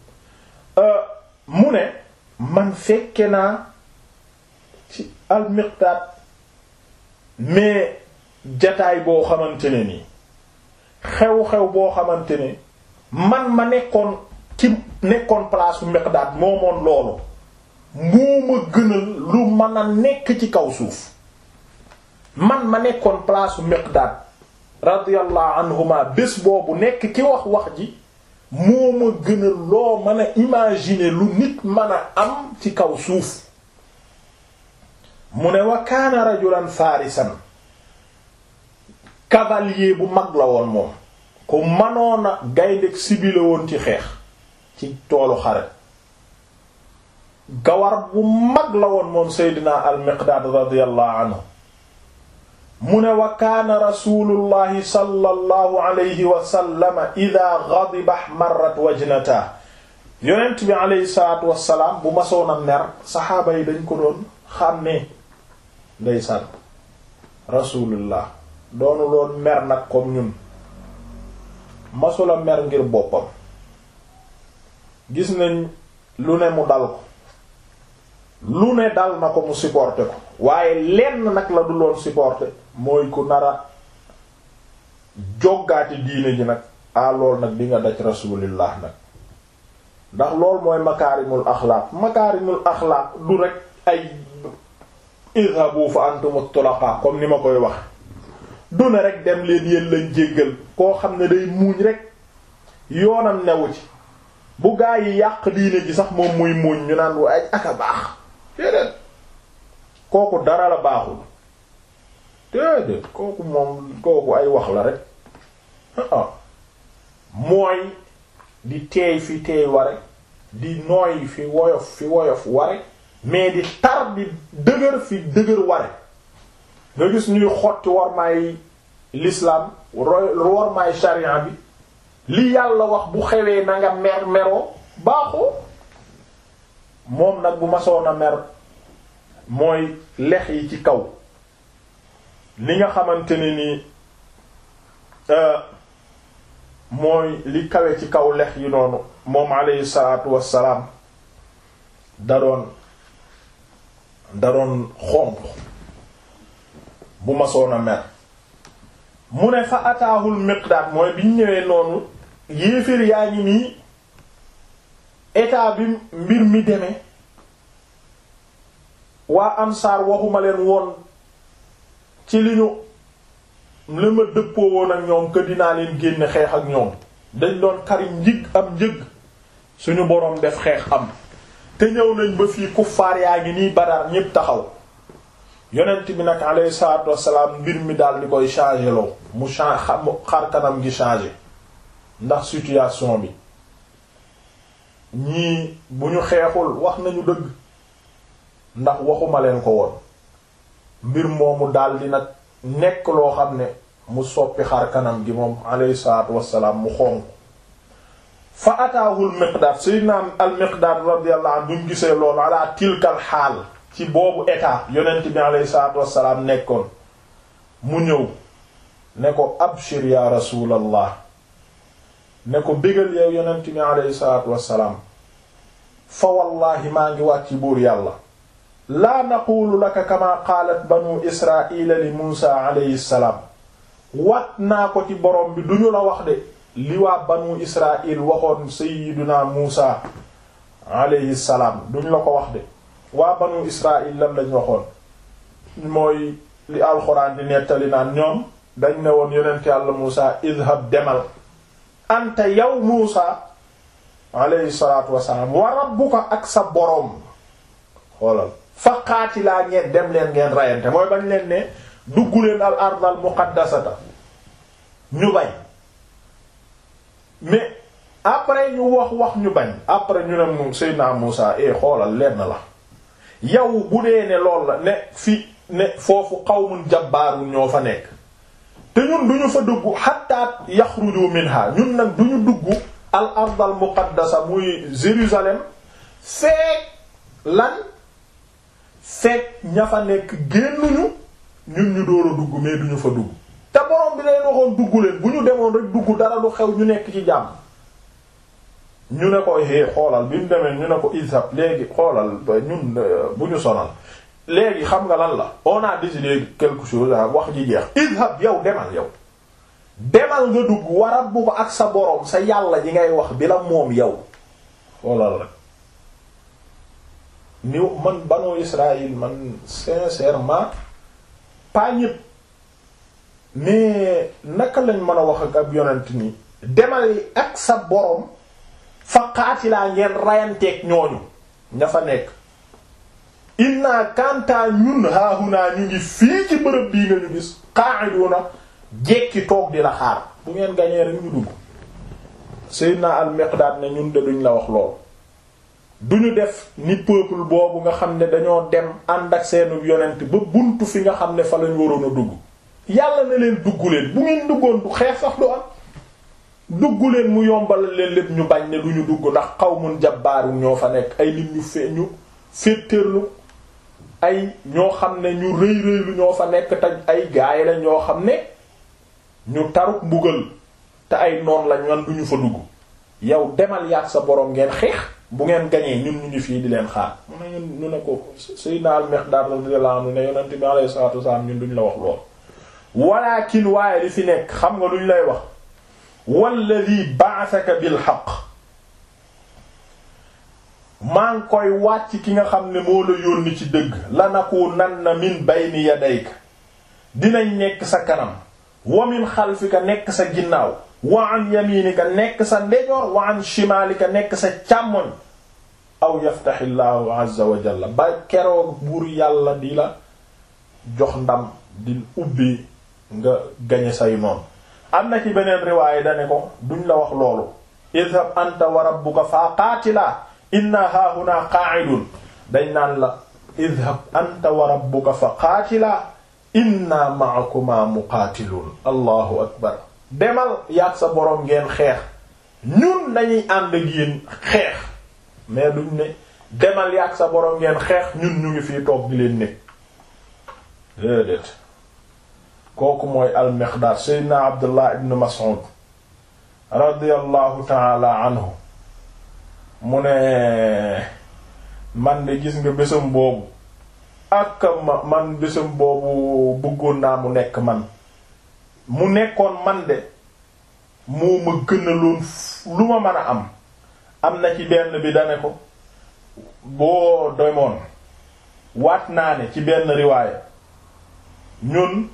mu ne man fekke naa ci al-Miqdaad mais jataay boo xamante ne nii xew-xew boo xamante ne man ma nekkoon ci nekkoon place u Miqdaad moomoon loolu moo ma gënal lu mën a nekk ci kaw suuf man ma nekkoon place u Miqdaad radiyallahu anhuma bés boobu nekk ci wax wax ji moo ma gënal loo mën a imaginer lu nit mën a am ci kaw suuf mu ne wa kaana rajulan farisan cavalier bu mag la woon moom ku manoona gayndeg sibile woon ci xeex ci toolu xare gawar bu mag la woon moom seydina al miqdaad radiyallahu anhu mu ne wa kaana rasulullahi sallallahu alayhi wa sallam ida ghadiba ihmarrat wajnata yonent bi alayhi salaatu wassalaam bu masoon a mer saxaaba yi dañ ko doon xàmmee ndeysaan rasulullah doonu loon mer nag comme ñun masula mer ngir boppam gis nañ lu ne mu dal ko lu ne dal na ko mu supporter ko waaye lenn nag la du loon supporter mooy ku nara joggaati diine ji nag a lool nag di nga daj rasulillah nag ndax lool mooy makaarimul axlaaq makaarimul axlaaq du rek ay idhabu fa antum tulaqa comme ni ma koy wax du ne rek dem leen yéen lañ jéggal koo xam ne day muuñ rek yoonam newu ci bu gaa yi yàq diine ji sax moom muy muuñ ñu naan ay aka baax déedéet kooku dara la baaxul déedéet kooku moom kooku ay wax la rek ah mooy di teey fi teey ware di nooy fi woyof fi woyof ware mais di tar di dëgër fi dëgër ware nga gis ñuy xotti wormaay l'islam wormaay sharia bi li yàlla wax bu xewee na nga mer meroo baaxoo moom nag bu masoon a mer mooy lex yi ci kaw li nga xamante ne ni mooy li kawe ci kaw lex yi noonu moom alayhi salaatu wassalaam da doon da doon xonq bu masoon a mer mu ne fa ataahul miqdaad mooy biñ ñëwee noonu yéeféer yaa ngi nii état bi mbir mi demee waa ansaar waxuma leen woon ci li ñu li ma dëppoo woon ak ñoom que dinaa leen génne xeex ak ñoom dañ doon xari njig am njëg suñu boroom def xeex am te ñëw nañ ba fii kuffaar yaa ngi nii Badar ñépp taxaw yonent bi nag alayhi salaatu wassalaam mbir mi daal di koy changer loo mu change xar kanam gi changer ndax situation bi ñii bu ñu xeexul wax nañu dëgg ndax waxuma leen ko woon mbir moomu daal di nag nekk loo xam ne mu soppi xar kanam gi moom alayhi salaatu wassalaam mu xonq fa ataahul miqdaad sayyidina al miqdaad radiyallahu anhu buñ gisee loolu ala tilkal xaal ci boobu état yonent bi alayhi salaatu wassalaam nekkoon mu ñëw ne ko abshir ya rasulallah ne ko bégal yow yonent bi aleyhi salaatu wassalaam fa wallahi maa ngi wàcc buur yàlla laa naqulu laka kama qaalat banu israila li muusa aleyhi salaam wat naa ko ci borom bi duñu la wax de li waa banu israil waxoon sayyiduna muusa aleyhi salaam duñu la ko wax de waa banu israil lan lañ waxoon mooy li alxuraan di nettali naan ñoom dañ ne woon yonent yàlla muusa idhab demal anta yow muusa alayhi salaatu wassalaam wa rabbuka ak sa boroom xoolal fa qaatilaa ngeen dem leen ngeen rayante mooy bañ leen ne dugg leen al ard al muqaddasata ñu bañ mais après ñu wax wax ñu bañ après ñu ne moom Seydina Muusa e xoolal lenn la yow bu dee ne lool la ne fi ne foofu qawmun jabbaarun ñoo fa nekk te ñun duñu fa dugg hatta yaxruju minha ñun nag duñu dugg al ard al muqaddasa muy Jérusalem feek lan feek ña fa nekk génnuñu ñun ñu door a dugg mais duñu fa dugg te borom bi leen waxoon dugg leen bu ñu demoon rek dugg dara du xew ñu nekk ci jàmm ñu ne ko hé xoolal bi mu demee ñu ne ko isab léegi xoolal ñun bu ñu sonal léegi xam nga lan la on a décidé quelque chose wax ji jeex idhab yow demal yow demal nga dugg warat bu ko ak sa boroom sa yàlla ji ngay wax bi la moom yow xoolal rek ni man banu Israël man sincèrement pas ñépp mais naka lañ mën a wax ak ab yonent nii demal ak sa boroom fa qaatilaa ngeen rayanteeg ñooñu ña fa nekk inna kantaa ñun haahunaa ñu ngi fii ci bërëb bii nga ñu gis qa'iduna jekki toog di la xaar bu ngeen gañee rek ñu dugg Seydina al-Miqdaad ne ñun de duñ la wax lool duñu def ni peuple boobu nga xam ne dañoo dem ànd ak seenu yonent ba buntu fi nga xam ne fa lañ waroon a dugg yàlla na leen dugg leen bu ngeen duggoon du xeex sax du am dugg leen mu yombal leen lépp ñu bañ ne duñu dugg ndax qawmun jabbaarun ñoo fa nekk ay nit ñu fe ñu féetéerlu ay ñoo xam ne ñu rëy rëylu ñoo fa nekk te ay gaay la ñoo xam ne ñu taruk mbugal te ay noon lañ man duñu fa dugg yow demal yaat sa boroom ngeen xeex bu ngeen gañee ñun ñu ngi fii di leen xaar mu ne ñun ñu ne ko Sayyidina al-Miqdaad radiyallahu anhu ne yonent bi alayhi salaatu wasallam ñun duñ la wax lool walakin waaye li fi nekk xam nga luñ lay wax walladhi ba'athaka bil haqq maa ngi koy wàcc ki nga xam ne moo la yónni ci dëgg lanakunanna min bayni yadayka dinañ nekk sa kanam wa min xalfika nekk sa ginnaaw wa an yaminika nekk sa ndejoor wa an shimaalika nekk sa càmmoñ aw yaftaxillaahu azza wa jalla ba keroog buur yàlla di la jox ndam di ubbi nga gañe say noon am na ci beneen riwaaye dane ko duñ la wax loolu idhab anta wa rabbuka fa qaatilaa inna haahuna qa'idun dañ naan la idhab anta wa rabbuka fa qaatilaa inna ma'akuma muqaatilun allahu akbar demal yaag sa boroom ngeen xeex ñun dañuy ànd ak yéen xeex mais duñ ne demal yaag sa boroom ngeen xeex ñun ñu ngi fii toog di leen nekk déedéet kooku mooy al-Miqdaad seydna Abdullah ibn Mas'ud radiyallahu ta'ala anhu mu ne man de gis nga bésam boobu ak ma man bésam boobu bëggoon naa mu nekk man mu nekkoon man de moo ma gënaloon lu ma mën a am am na ci benn bi dane ko boo demoon waat naa ne ci benn riwaaya ñun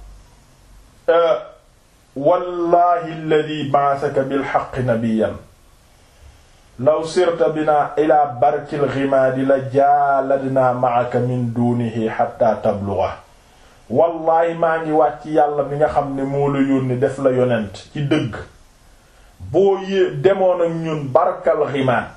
wallahi alladhi ba'athaka bil haqqi nabiyyan law sirta bina ila barkil ghimaadi la jaaladna ma'aka min dunihi hatta tablugha wallahi maa ngi wàcc yàlla mi nga xam ne moo la yónni def la yonent ci dëgg boo yée demoon ak ñun barkal ghimaad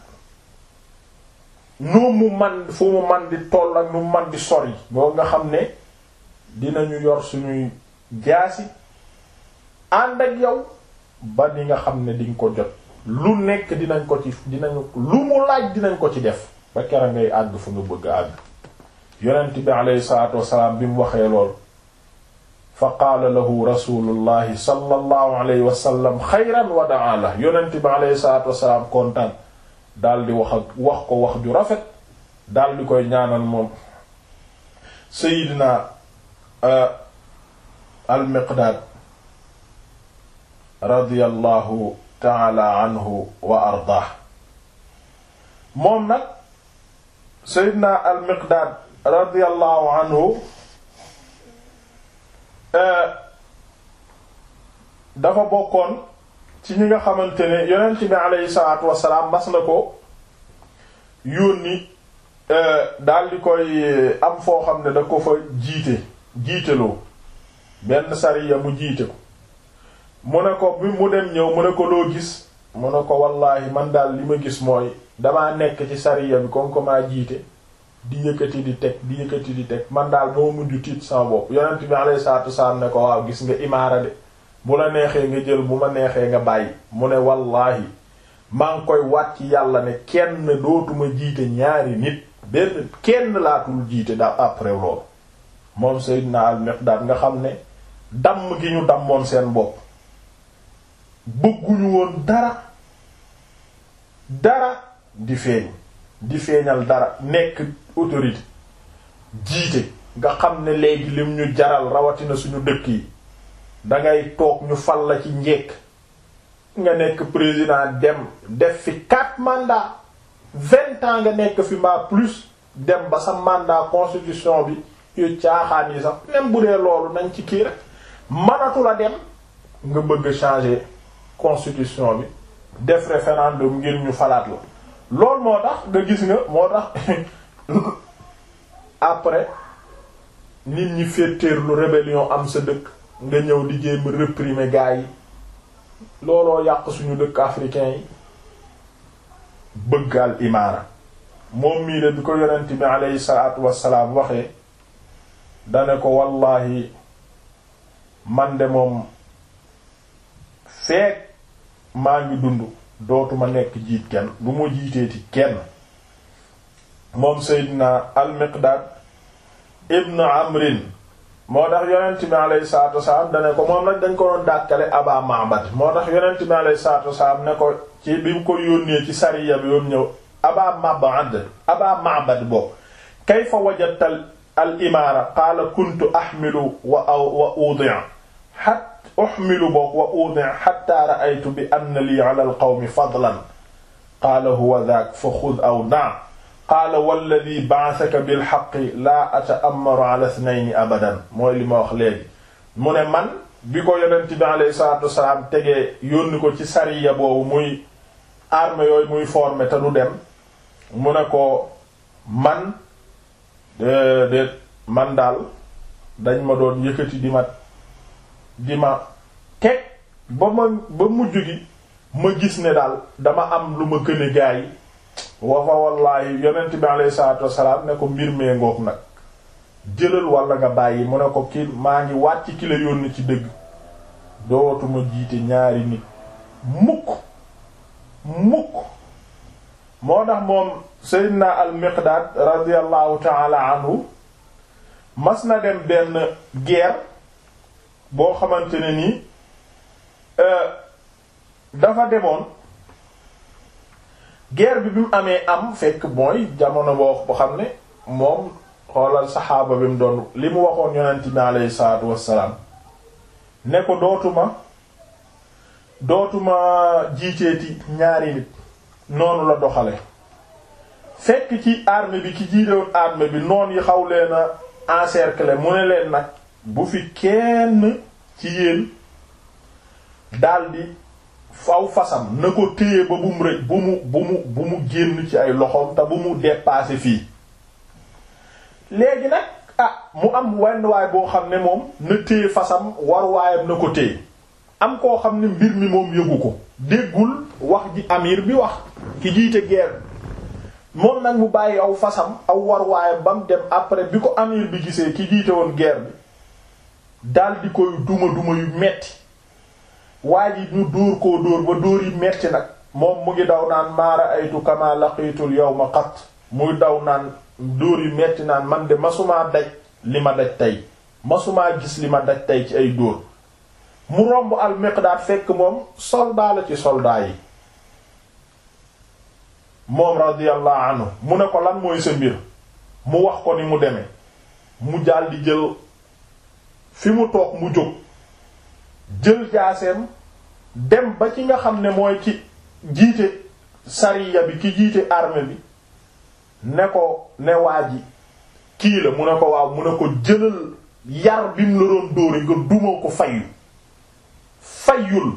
nu mu man fu mu man di toll ak nu mu man di sori boo nga xam ne dinañu yor suñuy jaasi ànd ak yow ba ni nga xam ne diñ ko jot lu nekk dinañ ko ci dinañu lu mu laaj dinañ ko ci def ba kera ngay àgg fu nga bëgg a àgg yonent bi alayhi salaatu wassalaam bi mu waxee lool fa qaala lahu rasulullahi sallallahu alayhi wa sallam xayran wa daa la yonent bi alayhi salaatu wasalaam kontaan daal di wax ak wax ko wax ju rafet daal di koy ñaanal moom Seydina al-Miqdaad radiyallahu taala anhu wa ardaah moom nag Seydina al-Miqdaad radiyallahu anhu dafa bokkoon ci ñi nga xamante ne yonent bi aleyhi salaatu wasalaam mas na ko yónni daal di koy am foo xam ne da ko fa jiite jiiteloo benn sariya mu jiite ko mu ne ko bi mu dem ñëw mu ne ko loo gis mu ne ko wallaahi man daal li ma gis mooy damaa nekk ci sariya bi comme que maa jiite di yëkkati di teg di yëkkati di teg man daal moo mujj tiit sama bopp yonent bi alayhi salaatu wasalaam ne ko waaw gis nga imaara de bu la neexee nga jël bu ma neexee nga bàyyi mu ne wallaahi maa ngi koy wàcc yàlla ne kenn dootuma jiite ñaari nit benn kenn laatul jiite daal après loolu moom Seydina al-Miqdaad nga xam ne damm gi ñu dammoon seen bopp bëgguñu woon dara dara di feeñ di feeñal dara nekk autorité jiite nga xam ne léegi lim ñu jaral rawatina suñu dëkk yi dangay toog ñu fal la ci njekk nga nekk président dem def fi quatre mandats vingt ans nga nekk fi mbaa plus dem ba sa mandat constitution bi yu caaxaan yi sax même bu dee loolu nañ ci kii rek mënatu la dem nga bëgg changer constitution bi def référendum ngir ñu falaat la loolu moo tax nga gis nga moo tax après nit ñi féeteerlu rébellion am sa dëkk nga ñëw di jéem réprimer gars yi looloo yàq suñu dëkk africain yi bëggal imaara moom mii de bi ko yonent bi aleyhi salaatu wassalaam waxee dane ko wallahi man de moom feek maa ngi dund dootuma nekk jiit kenn du ma jiiteeti kenn moom Seydina al-Miqdaad ibn Amrin moo tax yonent bi alayhi salaatu wasalaam dane ko moom nag dañ ko doon dàkkale Aba Ma'bad moo tax yonent bi alayhi salaatu wasalaam ne ko ci bi mu ko yónnee ci sariya bi yoom ñëw Aba Ma'bad Aba Ma'bad boobu kayfa wajadta al imaara qaala kuntu ahmilu wa wa udi'a hatta uhmilu bokk wa udi'a hatta ra'aytu bi anna lii ala al qawmi fadlan qaala huwa dhaak fa khudh aw da' qaala walladhi ba'athaka bil haqqi laa ata'ammaru ala ithnayni abadan mooy li ma wax léegi mu ne man bi ko yonent bi alayhi salaatu wasalaam tegee yónni ko ci sariya boobu muy armée yooyu muy formé te du dem mu ne ko man déedéet man daal dañ ma doon yëkkati di ma di ma teg ba ma ba mujj gi ma gis ne daal dama am lu ma gën a gaa yi wa fa wallaahi yonent bi alayhi salaatu wasalaam ne ko mbir mee ngoog nag jëlal wala nga bàyyi mu ne ko ki maa ngi wàcc ki la yónni ci dëgg dootuma jiite ñaari nit mukk mukk moo tax moom Seydina al Miqdaad radiyallahu taala anhu mas na dem benn guerre boo xamante ne nii dafa demoon guerre bi bi mu amee am fekk mooy jamono boo ko xam ne moom xoolal saxaaba bi mu doon li mu waxoon yonent bi aleyhi salaatu wassalaam ne ko dootuma dootuma jiiteeti ñaari nit noonu la doxale fekk ci armée bi ki jiitewoon armée bi noon yi xaw leen a encercler mu ne leen nag bu fi kenn ci yéen daldi faw fasam na ko téye ba bu mu rëj bu mu bu mu bu mu génn ci ay loxoom te bu mu dépasser fii léegi nag ah mu am wenn waay boo xam ne moom na téye fasam war waayam na ko téye am koo xam ne mbir mi moom yëgu ko déggul wax ji amir bi wax ki jiite guerre moom nag mu bàyyi aw fasam aw war waayam ba mu dem après bi ko amir bi gisee ki jiite woon guerre bi dal di koy duma duma yu metti waa ji ñu dóor koo dóor ba dóor yi metti nag moom mu ngi daw naan maara aytu kama laqiitul yawma qat muy daw naan dóor yu metti naan man de masumaa daj li ma daj tey masumaa gis li ma daj tey ci ay dóor mu romb al Miqdaad fekk moom soldat la ci soldat yi moom radiyallahu anhu mu ne ko lan mooy sa mbir mu wax ko ni mu demee mu jàll di jël fi mu toog mu jóg jël jaaseem dem ba ci nga xam ne mooy ci jiite sariya bi ki jiite armée bi ne ko ne waa ji kii la mu ne ko waaw mu ne ko jëlal yar bi mu la doon dóori nga duma ko fayu fayul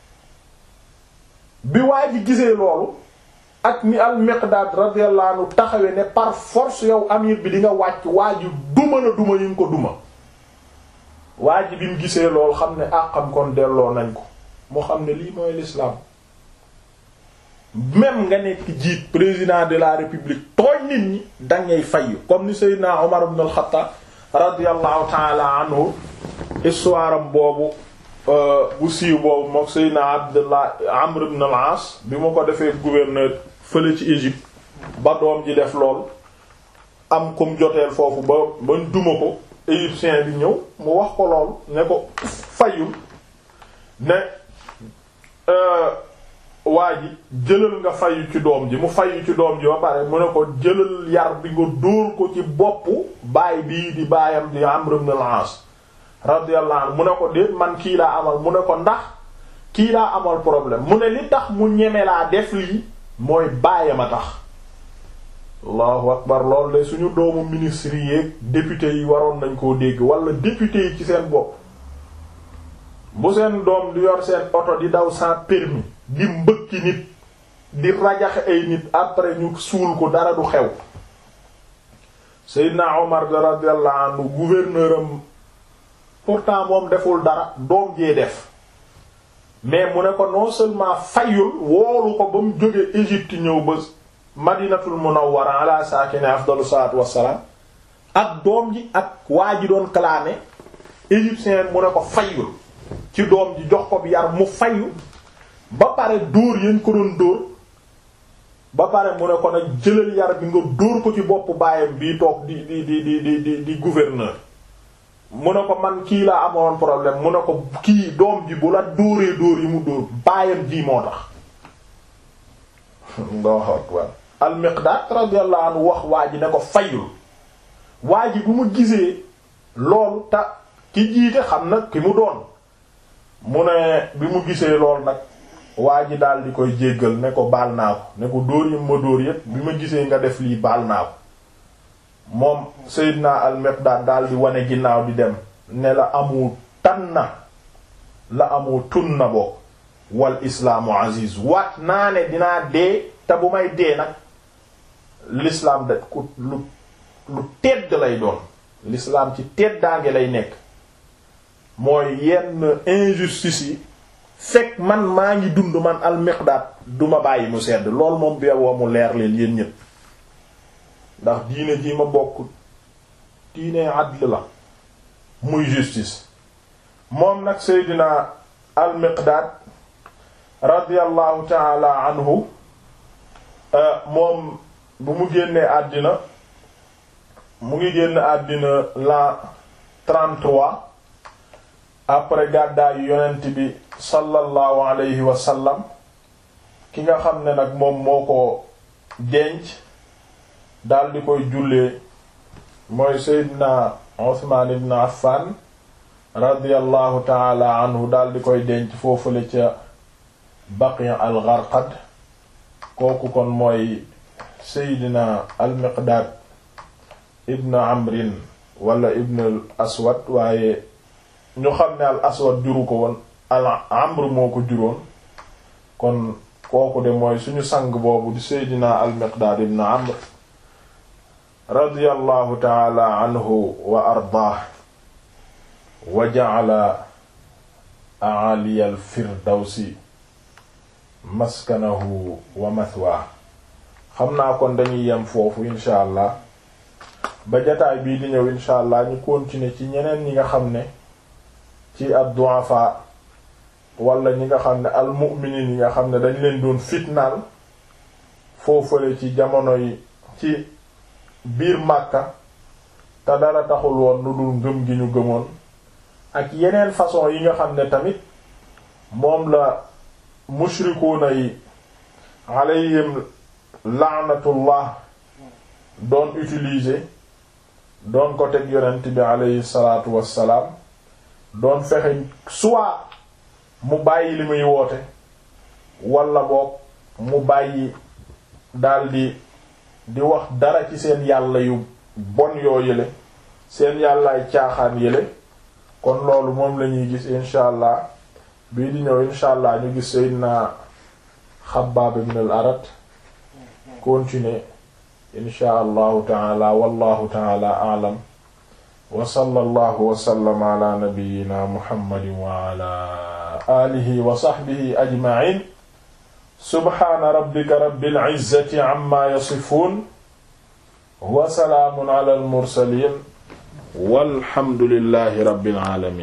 bi waa ji gisee loolu ak ni al Miqdaad radiyallahu anhu taxawe ne par force yow amir bi di nga wàcc waa ji duma na duma ñu ko duma waa ji bi mu gisee loolu xam ne àqam kon delloo nañ ko moo xam ne lii mooy l'islam même nga nekk jiit président de la république tooñ nit ñi dangay fayu comme ni Seydina Omar ibn al-Khattab radiyallahu ta'ala anhu histoire am boobu bu siiw boobu mook Seydina Abdullah Amr ibn al-As bi mu ko defee gouverneur fële ci Égypte ba doom ji def lool am kum joteel foofu ba bañ duma ko égyptien bi ñëw mu wax ko lool ne ko fayul ne waa ji jëlal nga fayu ci doom ji mu fayu ci doom ji ba pare mu ne ko jëlal yar bi nga dóor ko ci boppu baay bii di baayam di Amr ibn al-As radiyallahu anhu mu ne ko déet man kii laa amal mu ne ko ndax kii laa amal problème mu ne li tax mu ñeme laa def lii mooy baayam a tax allahu akbar loolu de suñu doomu ministre yi député yi waroon nañ koo dégg wala député yi ci seen bopp bu seen doom di yor seen oto di daw sans permis di mbëkki nit di rajaxe ay nit après ñu suul ko dara du xew Seydina Omar radiyallahu anhu gouverneur am pourtant moom deful dara doom jee def mais mu ne ko non seulement fayul woolu ko ba mu jógee Égypte ñëw ba Madinatul Munawwara ala saakini afdalu salaatu wassalaam ak doom ji ak waa ji doon clamer égyptien mu ne ko fayul ci doom ji jox ko bi yar mu fayu ba pare dóor yéen ko doon dóor ba pare mu ne ko nag jëlal yar bi nga dóor ko ci boppu baayam bii toog di di di di di di di gouverneur mu ne ko man kii laa amoon problème mu ne ko kii doom ji bu la dóoree dóor yi mu dóor baayam ji moo tax Allahu akbar al-Miqdaad radiyallahu anhu wax waa ji ne ko fayul waa ji bu mu gisee loolu ta ki jiite xam nag ki mu doon mu ne bi mu gisee lool nag waa ji daal di koy jéggal ne ko baal naa ko ne ko dóor yi ma dóor yépp bi ma gisee nga def lii baal naa ko moom Seydina al-Miqdaad daal di wane ginnaaw di dem ne la amu tanna la amu tunna boo wal islaamu aziz waat naa ne dinaa dee te bu may dee nag l'islam da ku lu lu tedd lay doon l'islam ci teddaange lay nekk mooy yenn injustice yi fekk man maa ngi dund man al-Miqdaad duma bàyyi mu sedd lool moom beewoo mu leer leen yéen ñépp ndax diine ji ma bokk diine adl la muy justice moom nag Seydina al-Miqdaad radiyallahu taala anhu moom bu mu génnee àddina mu ngi génn àddina l'an 33 après gàddaayu yonent bi sallallahu alayhi wa sallam ki nga xam ne nag moom moo ko denc daal di koy jullee mooy Seydina Usmaan ibn Affan radiyallahu taala anhu daal di koy denc foofule ca Baqi al-Gharqad kooku kon mooy Seydina al-Miqdaad ibn Amrin wala ibn al Aswad waaye ñu xam ne al Aswad juru ko woon al Amr moo ko juróon kon kooku de mooy suñu sang boobu di Seydina al-Miqdaad ibn Amr radiyallahu taala anhu wa ardaah wa ja'ala a'aliya al-firdawsi maskanahu wa mathwaa xam naa kon dañuy yem foofu insha allah ba jataay bii di ñëw insha allah ñu continuer ci ñeneen ñi nga xam ne ci ad-du'afa wala ñi nga xam ne al-mu'minin yi nga xam ne dañ leen doon fitnaal foofale ci jamono yi ci biir Makka te dara taxul woon lu dul ngëm gi ñu gëmoon ak yeneen façon yi nga xam ne tamit moom la mushrikuuna yi alayhim laanatullah doon utiliser doon ko teg yonent bi alayhi salaatu wassalaam doon fexe soit mu bàyyi li muy woote walla boog mu bàyyi daldi di wax dara ci seen yàlla yu bon yoo yële seen yàllaay caaxaan yële kon loolu moom la ñuy gis incha allah bii di ñëw incha allah ñu gis Seydina Xabbaab ibn al-Arat continuer incha allahu taala wallahu taala a'lam wa sallallahu wa sallama ala nabiyyina muhammadin wa ala alihi wa sahbihi ajma'in subhana rabbika rabbil izzati amma yasifun wa salaamun ala al mursalin walhamdulillahi rabbil alamin